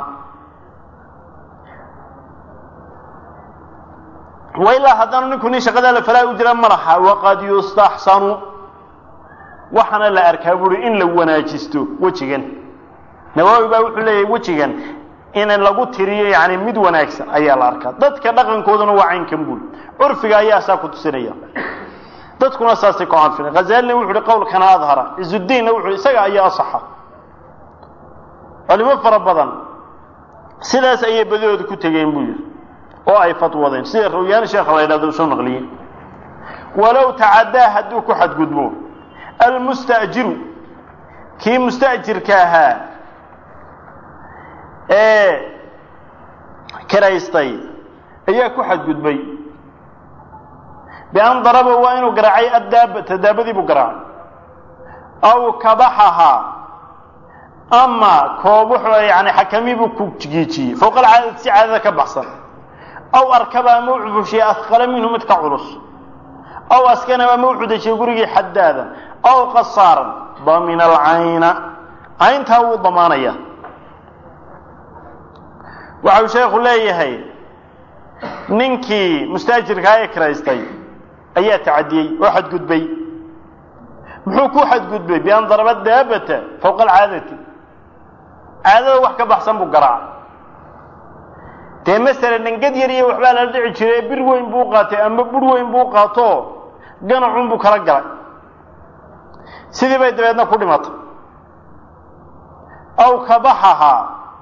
wa ilaa haddaanu ninku nin shaqadaa la falaa u jira ma laha waqad yustaxsanu waxaana la arkaa buuri in la wanaajisto wejigan nawaawi baa wuxuu leeyahay wejigan in lagu tiriyo yani mid wanaagsan ayaa la arkaa dadka dhaqankooduna waa caynkan buuri curfiga ayaa saa ku tusinaya dadkuna saasay ku canfina hazalina wuxu uhi qowlkana adhara izudiinna wuxu isaga ayaa asaxa culimo fara badan sidaas ayay badidooda ku tegeen buu yihi oo ay fatwadeen sida rawyaani sheekha la yidhahdo soo naqliyey walow tacadaa hadduu ku xadgudbo almusta'jiru kii musta'jirka ahaa ee kiraystay ayaa ku xadgudbay bian daraba waa inuu garaacay addaabata daabadii buu garaacay aw kabaxahaa ama koob wuxuu yani xakamii buu ku giijiyey fowqa alcaadati si caadada ka baxsan aw arkaba ama u cufushiyey asqala minhu mid ka culus aw askana ama u cudashiyey gurigii xadaada aw qasaaran damina alcayna cayntaa wuu damaanaya waxa uu sheekhu leeyahay ninkii mustaajirkaa ee kiraystay ayaa tacadiyey oo xadgudbay muxuu ku xadgudbay bian daraba daabata fowqa alcaadati caadada wax ka baxsan buu garaacay dee masalan dhangad yar iyo waxbaa la dhici jiray bir weyn buu qaatay ama bur weyn buu qaato ganacun buu kala galay sidii bay dabeedna ku dhimatay aw kabaxahaa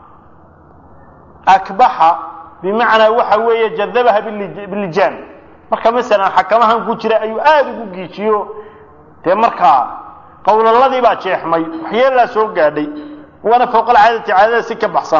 akbaxa bimacnaa waxa weeye jadabaha bilijaan marka masalan xakamahan ku jira ayuu aada ugu giijiyo dee markaa qowlaladii baa jeexmay waxyeelaa soo gaadhay waana fowqalcaadati caadada si ka baxsan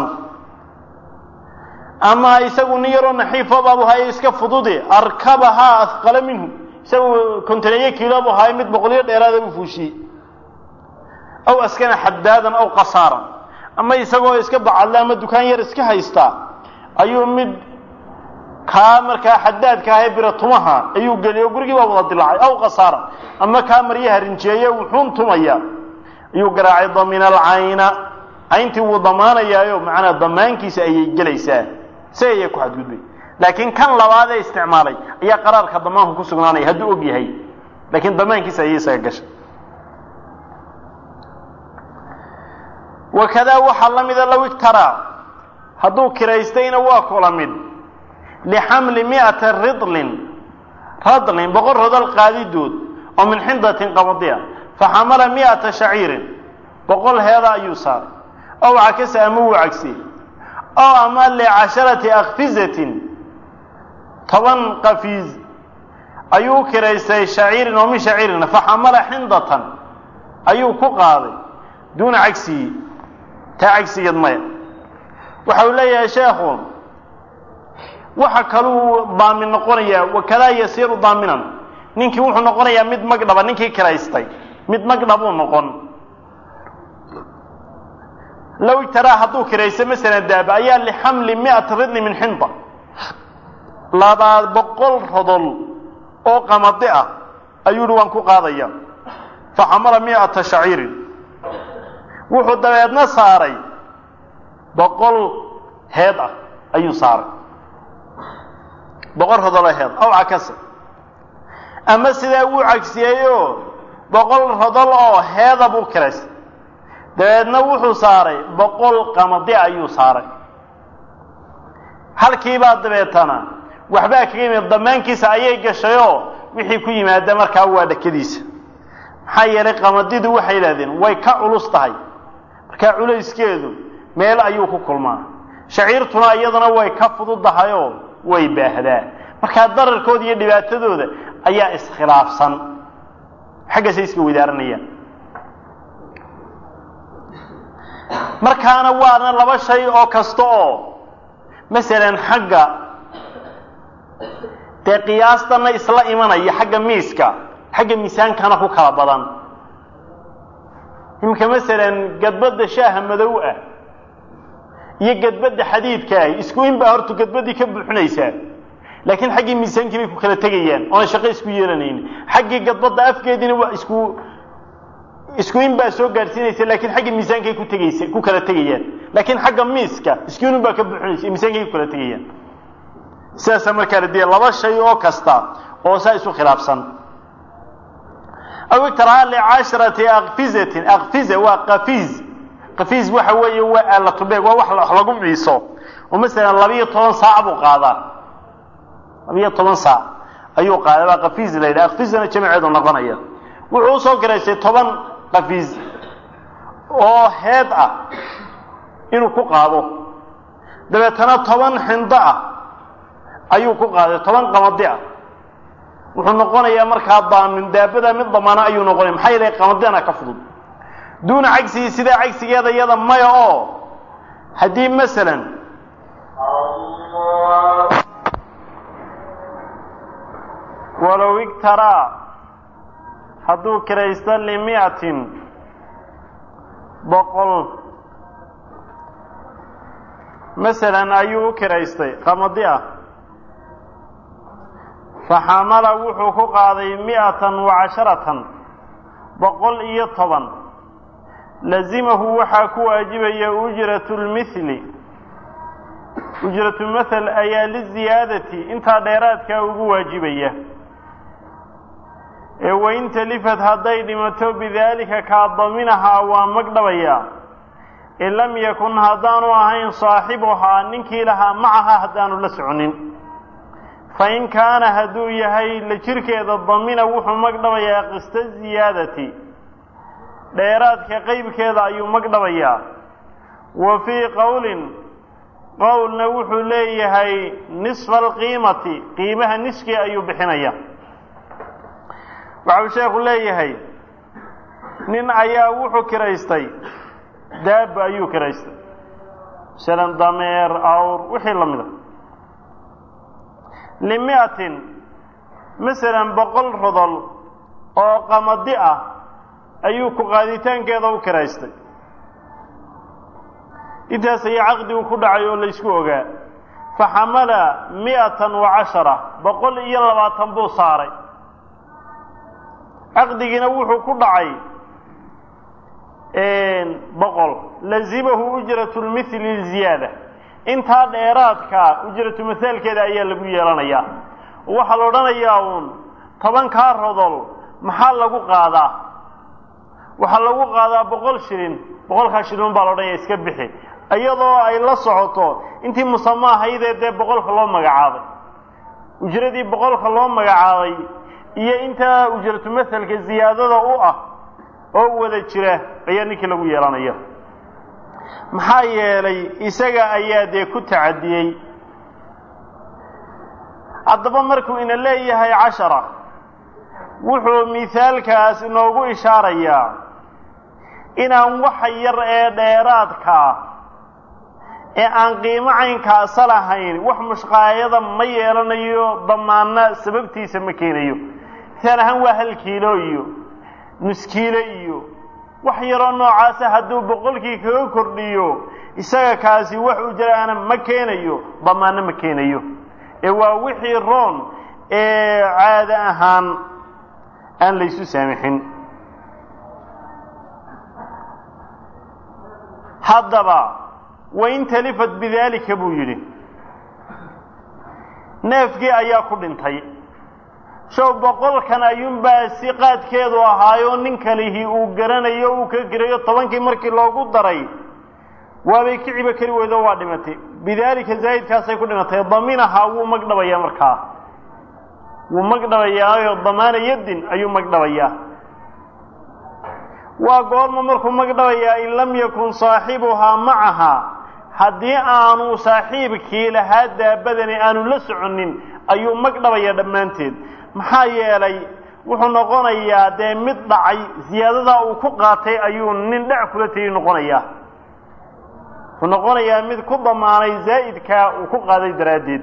ama isagu nin yaroo naxiifo baabu haye iska fudude arkabahaa ahqala minhu isagu kontaneeyo kiilo bu haye mid boqolyo dheeraada u fuushiyey aw askana xadaadan aw qasaaran ama isagoo iska bacadle ama dukaan yar iska haystaa ayuu mid kaa markaa xadaadka ahee biratumaha ayuu geliyo gurigii baa wada dilaacay aw qasaaran ama kaa maryaha rinjeeye wuxuun tumaya ayuu garaacay damina alcayna cayntii wuu damaanayaayo macnaa damaankiisa ayay gelaysaa si ayay ku xadgudbay laakiin kan labaad ee isticmaalay ayaa qaraarka damaanku ku sugnaanaya hadduu og yahay laakiin damaankiisa ayay isaga gashay wakadaa waxaa la mida low igtaraa hadduu kiraystayna waa kula mid lixamli mi'ata ridlin radlin boqol rodol qaadidood oo min xindatin qabadiya faxamala mi'ata shaciirin boqol heeda ayuu saaray ow cakasa ama wuu cagsiyey oo ama licasharati akfizatin toban qafiiz ayuu kiraystay shaciirin oo min shaciirina faxamala xindatan ayuu ku qaaday duuna cagsiyi taa cagsigeed maya waxa uu leeyahay sheekhu waxa kaluu daamin noqonayaa wakadaa yasiiru daaminan ninkii wuxuu noqonayaa mid magdhaba ninkii kiraystay mid magdhabuu noqon low ijtaraa hadduu kiraysto masalan daaba ayaa lixamli mi'ata ridli min xinda labaa boqol rodol oo qamadi ah ayuu yihi waan ku qaadaya faxamala mi'ata shaciirin wuxuu dabeedna saaray boqol heed ah ayuu saaray boqol rodoloo heed aw cakasa ama sidaa wuu cagsiyeeyoo boqol rodol oo heeda buu kiraystay dabeedna wuxuu saaray boqol qamadi ayuu saaray halkiibaa dabeetana waxbaa kaga yimid damaankiisa ayay gashayoo wixii ku yimaada markaa waa dhakadiisa maxaa yeelay qamadidu waxay yidhahdeen way ka culus tahay markaa culayskeedu meel ayuu ku kulmaa shaciirtuna iyadana way ka fududahayoo way baahdaa markaa dararkooda iyo dhibaatadooda ayaa iskhilaafsan xaggaasay iska wadaaranayaan markaana waana laba shay oo kasta oo masalan xagga dee qiyaastana isla imanaya xagga miiska xagga miisaankana ku kala badan iminka masalan gadbadda shaaha madow ah iyo gadbadda xadiidka ah isku in baa horta gadbaddii ka buuxinaysaa laakiin xaggii miisaankii bay ku kala tegayaan oona shaqo isku yeelanaynin xaggii gadbadda afkeediina waa isku isku in baa soo gaadhsiinaysa laakiin xagga miisaankay ku tegaysa ku kala tegayaan laakiin xagga miiska isku in baa ka buuxinaysa miisaankay ku kala tegayaan sidaasa markaa la diya laba shay oo kasta oo saa isu khilaafsan aw iktaraa licasharati akfizatin akfiza waa qafiz qafiz waxa weeye waa aalatubeeg waa wax wax lagu miiso oo masalan labiyo toban saac buu qaadaa labiyo toban saac ayuu qaadaa waa qafiz la yidhaha akfizana jamaceedu noqonaya wuxuu usoo garaysay toban qafiz oo heed ah inuu ku qaado dabeetana toban xindo ah ayuu ku qaaday toban qamadi ah wuxuu noqonayaa markaa daamin daabada mid damaana ayuu noqonaya maxaa yeelay qamadana ka fudud duuna cagsigii sidaa cagsigeeda iyada maya oo haddii masalan walow igtaraa hadduu kiraysto limiatin boqol masalan ayuu u kiraystay qamadi ah faxamala wuxuu ku qaaday mi'atan wa casharatan boqol iyo toban lazimahu waxaa ku waajibaya ujratu lmithli ujratu mathal ayaa liziyaadati intaa dheeraadkaa ugu waajibaya ee wain talifad hadday dhimato bidaalika kaa daminahaa waa magdhabayaa in lam yakun haddaanu ahayn saaxibuhaa ninkii lahaa macaha haddaanu la soconin fain kaana hadduu yahay la jirkeeda damina wuxuu magdhabayaa qista ziyaadati dheeraadka qeybkeeda ayuu magdhabayaa wa fii qowlin qowlna wuxuu leeyahay nisfa alqiimati qiimaha niskii ayuu bixinaya waxau sheekhu leeyahay nin ayaa wuxuu kiraystay daaba ayuu kiraystay masalan dameer awr wixii la mida limiatin masalan boqol rodol oo qamadi ah ayuu ku qaaditaankeeda u kiraystay intaas ayaa caqdigu ku dhacay oo laysku ogaa faxamala mi'atan wa cashara boqol iyo labaatan buu saaray caqdigiina wuxuu ku dhacay boqol lazimahu ujratu lmithli ziyaada intaa dheeraadkaa ujratu mithaalkeeda ayaa lagu yeelanayaa waxaa la odhanayaa uun tobankaa rodol maxaa lagu qaadaa waxaa lagu qaadaa boqol shilin boqolkaa shilin baa la odhanaya iska bixi iyadoo ay la socoto intii musama ahaydee dee boqolka loo magacaabay ujradii boqolka loo magacaabay iyo intaa ujratu mahalka ziyaadada u ah oo wada jira ayaa ninkii lagu yeelanaya maxaa yeelay isaga ayaa dee ku tacadiyey haddaba markuu ina leeyahay cashara wuxuu mithaalkaas inoogu ishaarayaa inaan waxa yar ee dheeraadkaa ee aan qiimo caynkaasa lahayn wax mushqaayada ma yeelanayo damaana sababtiisa ma keenayo misaal ahaan waa hal kiilo iyo nus kiilo iyo wax yaroo noocaasa hadduu boqolkii kaga kordhiyo isaga kaasi wax ujraana ma keenayo damaano ma keenayo ee waa wixii roon ee caado ahaan aan laysu saamixin haddaba wain talifat bidaalika buu yidhi neefkii ayaa ku dhintay show boqolkan ayuunbaa si qaadkeedu ahaayoo nin kalihii uu garanayo uu ka girayo tobankii markii loogu daray waabay kiciba keli weydo waa dhimatay bidaalika zaahidkaasay ku dhimatay daminahaa wuu magdhabayaa markaa wuu magdhabayaayo damaana yaddin ayuu magdhabayaa waa goorma markuu magdhabayaa in lam yakun saaxibuhaa macahaa haddii aanu saaxiibkii lahaa daabadani aanu la soconin ayuu magdhabaya dhammaanteed maxaa yeelay wuxuu noqonayaa dee mid dhacay siyaadadaa uu ku qaatay ayuu nin dhac kula tegay noqonayaa wuxuu noqonayaa mid ku damaanay zaa'idkaa uu ku qaaday daraaddeed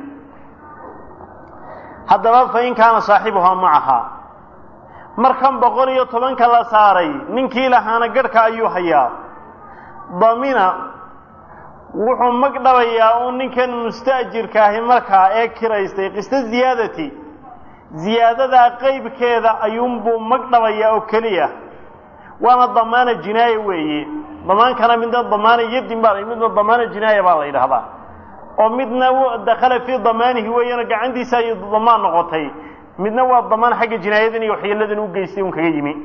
haddaba fa in kaana saaxibuhaa macahaa markan boqol iyo tobanka la saaray ninkii lahaana garhka ayuu hayaa damina wuxuu magdhabayaa uu ninkan musta'jirka ahi markaa ee kiraystay qisto ziyaadati ziyaadadaa qeybkeeda ayuunbuu magdhabayaa oo keliya waana damaana jinaaya weeye damaankana midna damaana yadin baa midna damaana jinaaya baa la yidhaahdaa oo midna dakhala fii damaanihi weeyana gacantiisa ay damaan noqotay midna waa damaan xagga jinaayadan iyo waxyeeladan u geystay un kaga yimi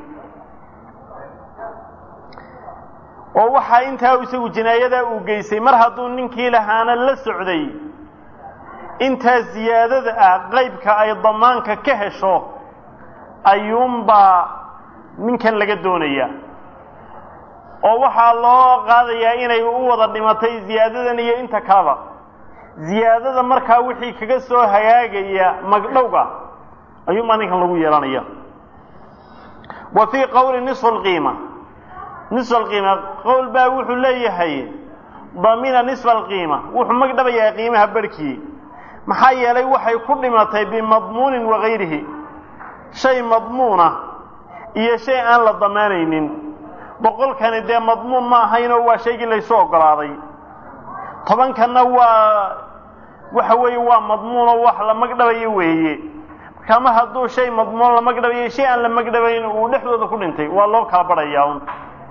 oo waxaa intaa isagu jinaayadaa uu geystay mar hadduu ninkii lahaana la socday intaa ziyaadada ah qaybka ay damaanka ka hesho ayuunbaa ninkan laga doonaya oo waxaa loo qaadayaa inay u wada dhimatay ziyaadadan iyo inta kaleba ziyaadada markaa wixii kaga soo hagaagaya magdhowga ayuunbaa ninkan lagu yeelanaya wa fii qowli nisfu lqiima nisfa alqiima qowl baa wuxuu leeyahay damina nisfa alqiima wuxuu magdhabayaa qiimaha barhkii maxaa yeelay waxay ku dhimatay bimadmuunin wagayrihi shay madmuuna iyo shay aan la damaanaynin boqolkani dee madmuun ma ahaynoo waa shaygii laysu ogolaaday tobankanna waa waxa weeye waa madmuunoo wax la magdhabayo weeye marka mar hadduu shay madmuun la magdhabayo shay aan la magdhabayn uu dhexdooda ku dhintay waa loo kala badhayaa un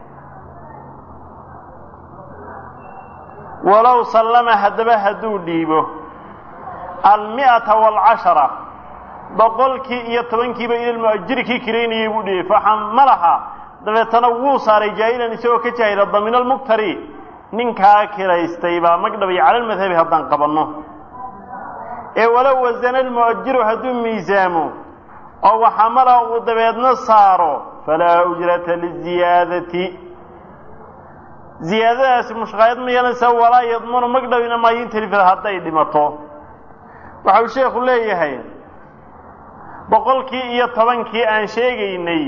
walow sallama haddaba hadduu dhiibo almi'ata waalcashara boqolkii iyo tobankiiba ilalmu'ajiri kii kiraynayay buu dhiibay faxamalaha dabeetana wuu saaray jaahilan isagoo ka jaahila damina almuktari ninkaa kiraystay baa magdhabay cala almadhabi haddaan qabanno ee walow wasana almu'ajiru hadduu miisaamo oo waxamala uu dabeedna saaro falaa ujrata liziyaadati ziyaadadaasi mushqaayad ma yeelanaysa walaa yadmanu magdhabina maayo in telifada hadday dhimato waxa uu sheekhu leeyahay boqolkii iyo tobankii aan sheegaynay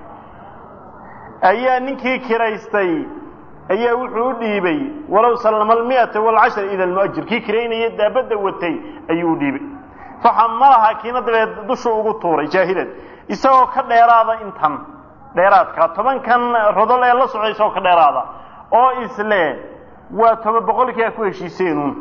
ayaa ninkii kiraystay ayaa wuxuu u dhiibay walow sallama almi'ata waalcashar ila almu'ajir kii kiraynaya daabadda watay ayuu u dhiibay faxamalaha kiina dabeed dushuu ugu tuuray jaahilan isagoo ka dheeraada intan dheeraadka tobankan rodol ee la socday isagoo ka dheeraada oo isle waa toba boqolkii a ku heshiiseenuun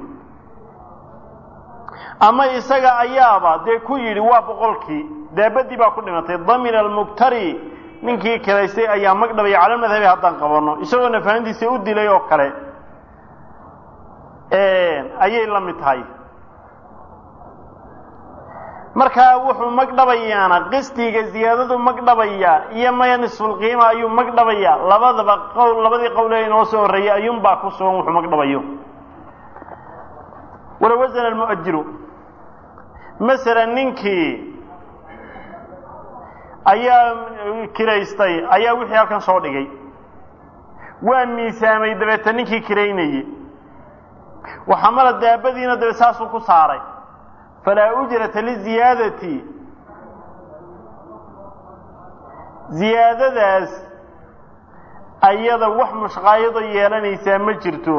ama isaga ayaaba dee ku yidhi waa boqolkii daabadii baa ku dhimatay damina almuktari ninkii kiraystay ayaa magdhabaya cala madhabi haddaan qabanno isagoo nafahantiisa u dilay oo kale ayay la mid tahay markaa wuxuu magdhabayaana qistiga ziyaadadu magdhabaya iyo maya nisfulqiima ayuu magdhabaya labadaba qowl labadii qowl ee inoo soo horreeyay ayuunbaa ku sugan wuxuu magdhabayo walow wasana almu'ajiru masalan ninkii ayaa kiraystay ayaa wixii halkan soo dhigay waa miisaamay dabeeta ninkii kiraynayey waxamala daabadiina dabe saasuu ku saaray falaa ujrata liziyaadati ziyaadadaas ayada wax mushqaayado yeelanaysaa ma jirto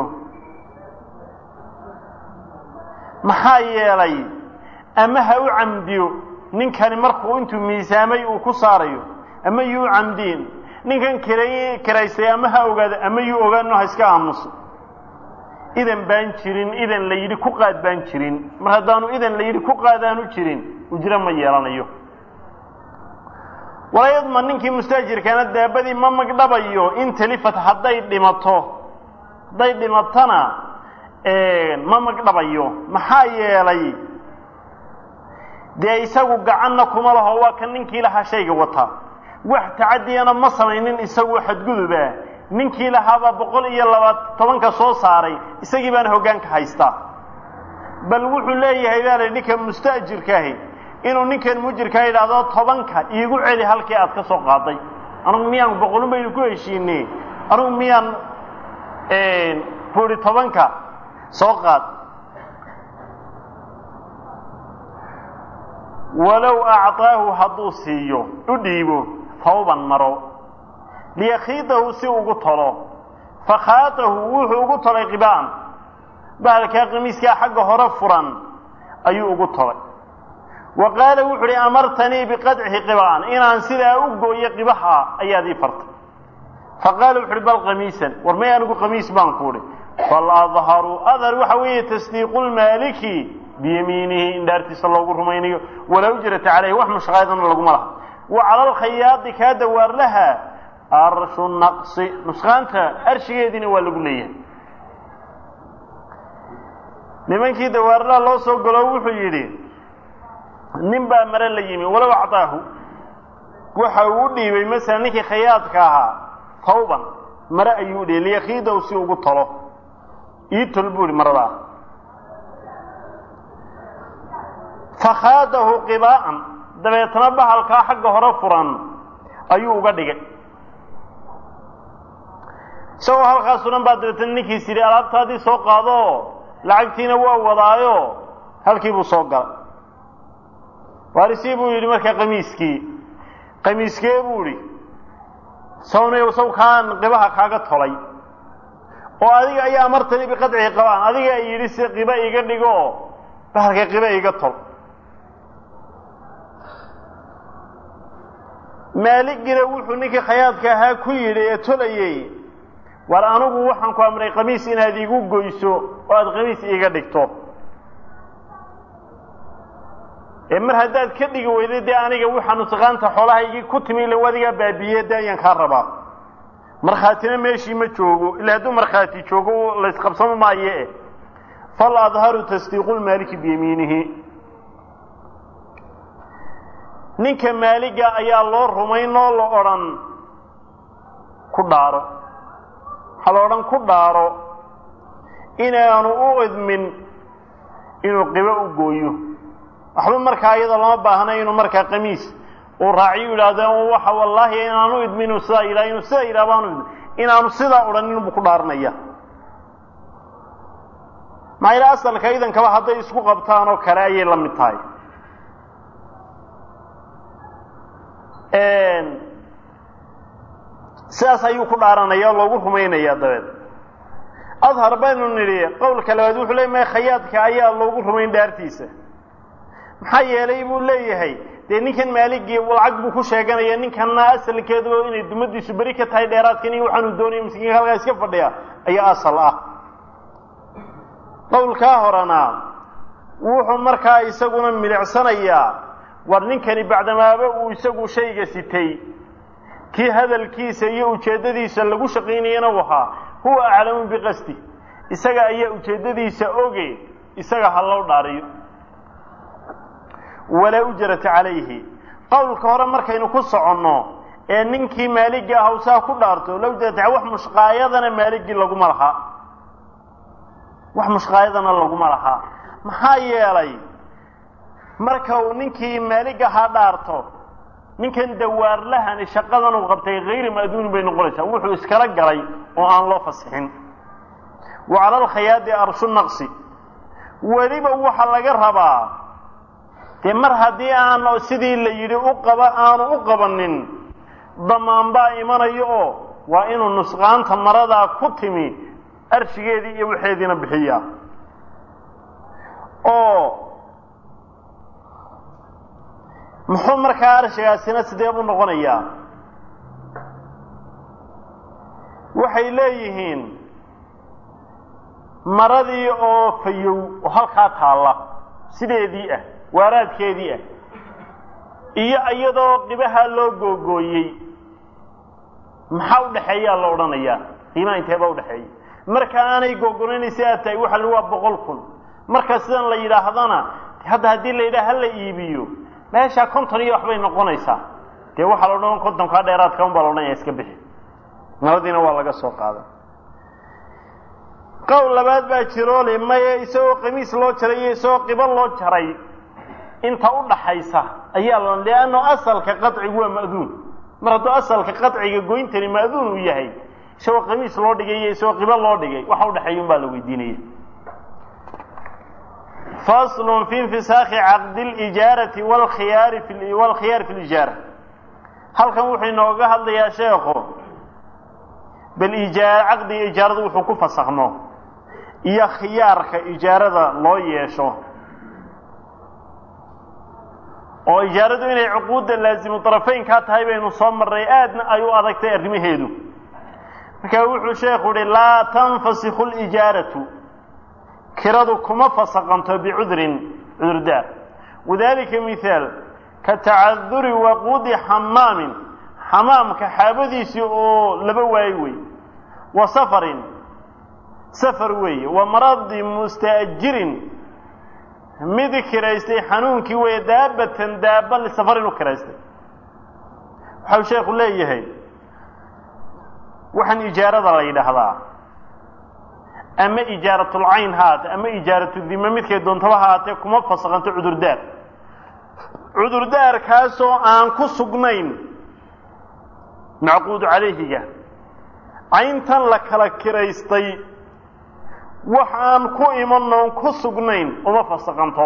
maxaa yeelay ama ha u camdiyo ninkani markuu intuu miisaamay uu ku saarayo ama yuu camdiin ninkan kiray kiraystay ama ha ogaado ama yuu ogaano ha iska aamuso idan baan jirin idan la yidhi ku qaad baan jirin mar haddaanu idan la yidhi ku qaadaanu jirin ujro ma yeelanayo walayadma ninkii mustaajirkaana daabadii ma magdhabayo in talifat hadday dhimato hadday dhimatona ma magdhabayo maxaa yeelay dee isagu gacanna kuma laho waa kan ninkii lahaa shayga wata wax tacadiyana ma samaynin isagu xadguduba ninkii lahaabaa boqol iyo laba tobanka soo saaray isagii baana hoggaanka haystaa bal wuxuu leeyahay baa la ninka musta'jirkaahi inuu ninkan mujirkaa yidhaahdo tobanka iigu celi halkii aad ka soo qaaday anugu miyaan boqolun baynu ku heshiinay anugu miyaan buuri tobanka soo qaad walow acطaahu hadduu siiyo u dhiibo tawban maro liyakhiidahu si ugu tolo fakhaatahu wuxuu ugu tolay qibaan bahalkaa qamiiskaa xagga hore furan ayuu ugu tolay wa qaala wuxu uhi amartanii biqadci qibaan inaan sidaa u gooyo qibaha ayaad ii fartay faqaala wuxu uhi bal qamiisan war may anigu qamiis baan ku uhi faladharu adhar waxa weeye tasdiiqu lmaaliki biyamiinihi in dhaartiisa loogu rumaynayo walaa ujrata caleyhi wax mushqaadana laguma laha wa cala alkhayaadi kaa dawaarlaha arshu naqsi nusqaanta arshigeediina waa lagu leeyahay nimankii dawaarlaha loo soo galo wuxuu yidhi nin baa mare la yimi walow acطaahu waxa uu u dhiibay masalan ninkii khayaadka ahaa tawban mare ayuu u dhiibay liyakiidahu si ugu tolo ii tol buu ihi maradaa fakhaadahu qibaa'an dabeetna bahalkaa xagga hore furan ayuu uga dhigay isagoo halkaas sunan baa dabeetna ninkiis yidhi alaabtaadii soo qaado lacagtiina waa wadaayo halkii buu soo galay waarisii buu yidhi markaa qamiiskii qamiiskee buu idhi sawnay saw kaan qibaha kaaga tolay oo adiga ayaa amartani biqadcihi qabaan adiga yidhi si qiba iga dhigo bahalka qiba iga tol maaligina wuxuu ninkii khayaadka ahaa ku yidhi ee tolayey war anigu waxaan ku amray qamiis inaad iigu goyso oo aada qamiis iiga dhigto ee mar haddaad ka dhigi weyday dee aniga waxa nusqaanta xoolahaygii ku timi ila adigaa baabiiye dee ayaan kaa rabaa markhaatina meeshii ma joogo ila hadduu markhaati joogo laysqabsamo maaye eh fal adharu tasdiiqu lmaaliki biyamiinihi ninka maaliga ayaa loo rumayn oo la odhan ku dhaaro waxaa la odhan ku dhaaro inaanu u idmin inuu qibo u gooyo waxba markaa iyadoo lama baahna inuu markaa qamiis uu raaciyo yidhaahdo waxa wallaahi inaanu idmin inuu sidaa yidhaha inuu sidaa yidhaha baanu idmin inaanu sidaa odhan inbuu ku dhaaranaya maxaa yidhaha asalka idankaba hadday isku qabtaan oo kale ayay la mid tahay sidaas ayuu ku dhaaranaya oo loogu rumaynaya dabeed adhar baynu nidhi qowlka labaad wuxuu leey maya khayaadka ayaa loogu rumayn dhaartiisa maxaa yeelay buu leeyahay dee ninkan maaligii lacag buu ku sheeganaya ninkanna asalkeedu inay dumadiisu beri ka tahay dheeraadkan iyo waxaanu doonaya miskiinka halkaa iska fadhiya ayaa asal ah qowlkaa horena wuxuu markaa isaguna milicsanayaa war ninkani bacdamaaba uu isagu shayga sitay kii hadalkiisa iyo ujeeddadiisa lagu shaqaynayana u ahaa huwa aclamu biqasdi isaga ayaa ujeeddadiisa oge isaga ha loo dhaariyo walaa ujrata calayhi qowlka hore markaynu ku soconno ee ninkii maaligii ah saa ku dhaarto la ujrata wax mushqaayadana maaligii laguma lahaa wax mushqaayadana laguma lahaa maxaa yeelay marka uu ninkii maalig ahaa dhaarto ninkan dawaarlahani shaqadan uu qabtay hayri ma'duunin bay noqonaysaa wuxuu iskala galay oo aan loo fasixin wa cala alkhayaadi arshu naqsi weliba waxa laga rabaa dee mar haddii aan sidii la yidhi u qaba aanu u qabanin damaan baa imanayo oo waa inuu nusqaanta maradaa ku timi arshigeedii iyo waxeediina bixiyaa oo muxuu markaa arshigaasina sidee buu noqonayaa waxay leeyihiin maradii oo fayow oo halkaa taalla sideedii ah waaraadkeedii ah iyo iyadoo qibaha loo googooyey maxaa udhaxeeyaa la odhanayaa qiimaha inteeba udhaxeeya marka aanay googonaynaysa aad tahay waxa waa boqol kun marka sidan la yidhaahdana hadda haddii la yidhaha hala iibiyo meeshaa konton iyo waxbay noqonaysaa dee waxaa la odhan kontonkaa dheeraadka un baa la odhanaya iska bixi nabadiina waa laga soo qaadan qowl labaad baa jiroole maye isagoo qamiis loo jaray iyo isagoo qibo loo jaray inta u dhaxaysa ayaa la lianno asalka qacigu waa ma'duun mar hadduu asalka qadciga goyntani maaduun uu yahay isagoo qamiis loo dhigay iyo isagoo qibo loo dhigay waxa udhexeeya un baa la weydiinaya fasl fi infisaakhi caqdi lijaarati wlkhiyaari wlkhiyaari fi lijaara halkan wuxuu inooga hadlayaa sheekhu bal ijaar caqdiga ijaarada wuxuu ku fasakhmo iyo khiyaarka ijaarada loo yeesho oo ijaaradu inay cuquudda laazimu طarafeynkaa tahay baynu soo marray aadna ay u adagtay arrimaheedu markaa wuxuu sheekhu uhi laa tanfasikhu lijaaratu kiradu kuma fasaqanto bicudrin cudurdaar wadalika mihaal ka tacaduri waquudi xamaamin xamaamka xaabadiisii oo laba waayo wey wa safarin safar weeye wa maradi mustaajirin mid kiraystay xanuunkii weeye daabatan daaba lisafarin u kiraystay waxau sheekhu leeyahay waxaan ijaarada la yidhaahdaa ama ijaaratulcayn haate ama ijaaratudime midkay doontaba haatee kuma fasaqanto cudurdaar cudurdaarkaasoo aan ku sugnayn macquudu calayhiga cayntan la kala kiraystay wax aan ku imanoon ku sugnayn uma fasaqanto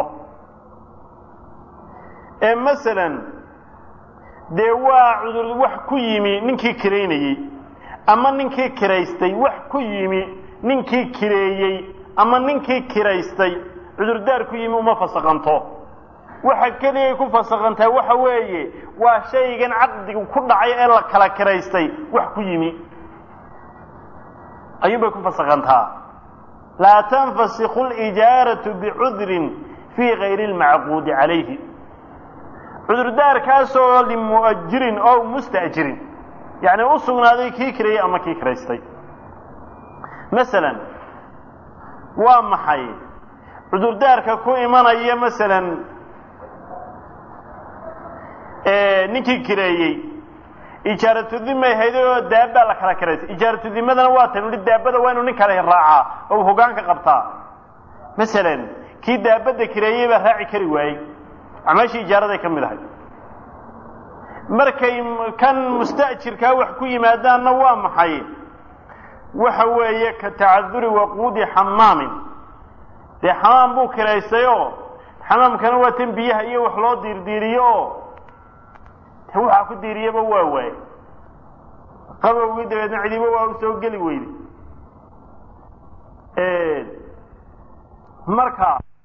ee masalan dee waa cudur wax ku yimi ninkii kiraynayey ama ninkii kiraystay wax ku yimi ninkii kireeyey ama ninkii kiraystay cudurdaar ku yimi uma fasaqanto waxa keliyay ku fasaqantaa waxa weeye waa shaygan caqdigu ku dhacay ee la kala kiraystay wax ku yimi ayuunbay ku fasaqantaa laa tanfasikhu lijaaratu bicudrin fii gayri اlmacquudi calayhi cudurdaarkaasoo limu'ajirin oo musta'jirin yacni u sugnaaday kii kireeyey ama kii kiraystay masalan waa maxay cudurdaarka ku imanaya masalan ninkii kireeyey ijaaratudimay hayday oo daabbaa la kala kiraystay ijaaratudimadana waa tan uhi daabada waa inuu nin kale raacaa oo hogaanka qabtaa masalan kii daabadda kireeyey baa raaci kari waayey acmaashii ijaaraday ka mid ahay markay kan musta'jirkaa wax ku yimaadaanna waa maxay waxa weeye ka tacaduri waquudi xamaamin dee xamaam buu kiraystay oo xamaamkana waa tan biyaha iyo wax loo diirdiiriyo oo te waxaa ku diiriyaba waa waaye qabowgii dabeedna cidiba waa u soo geli weyday marka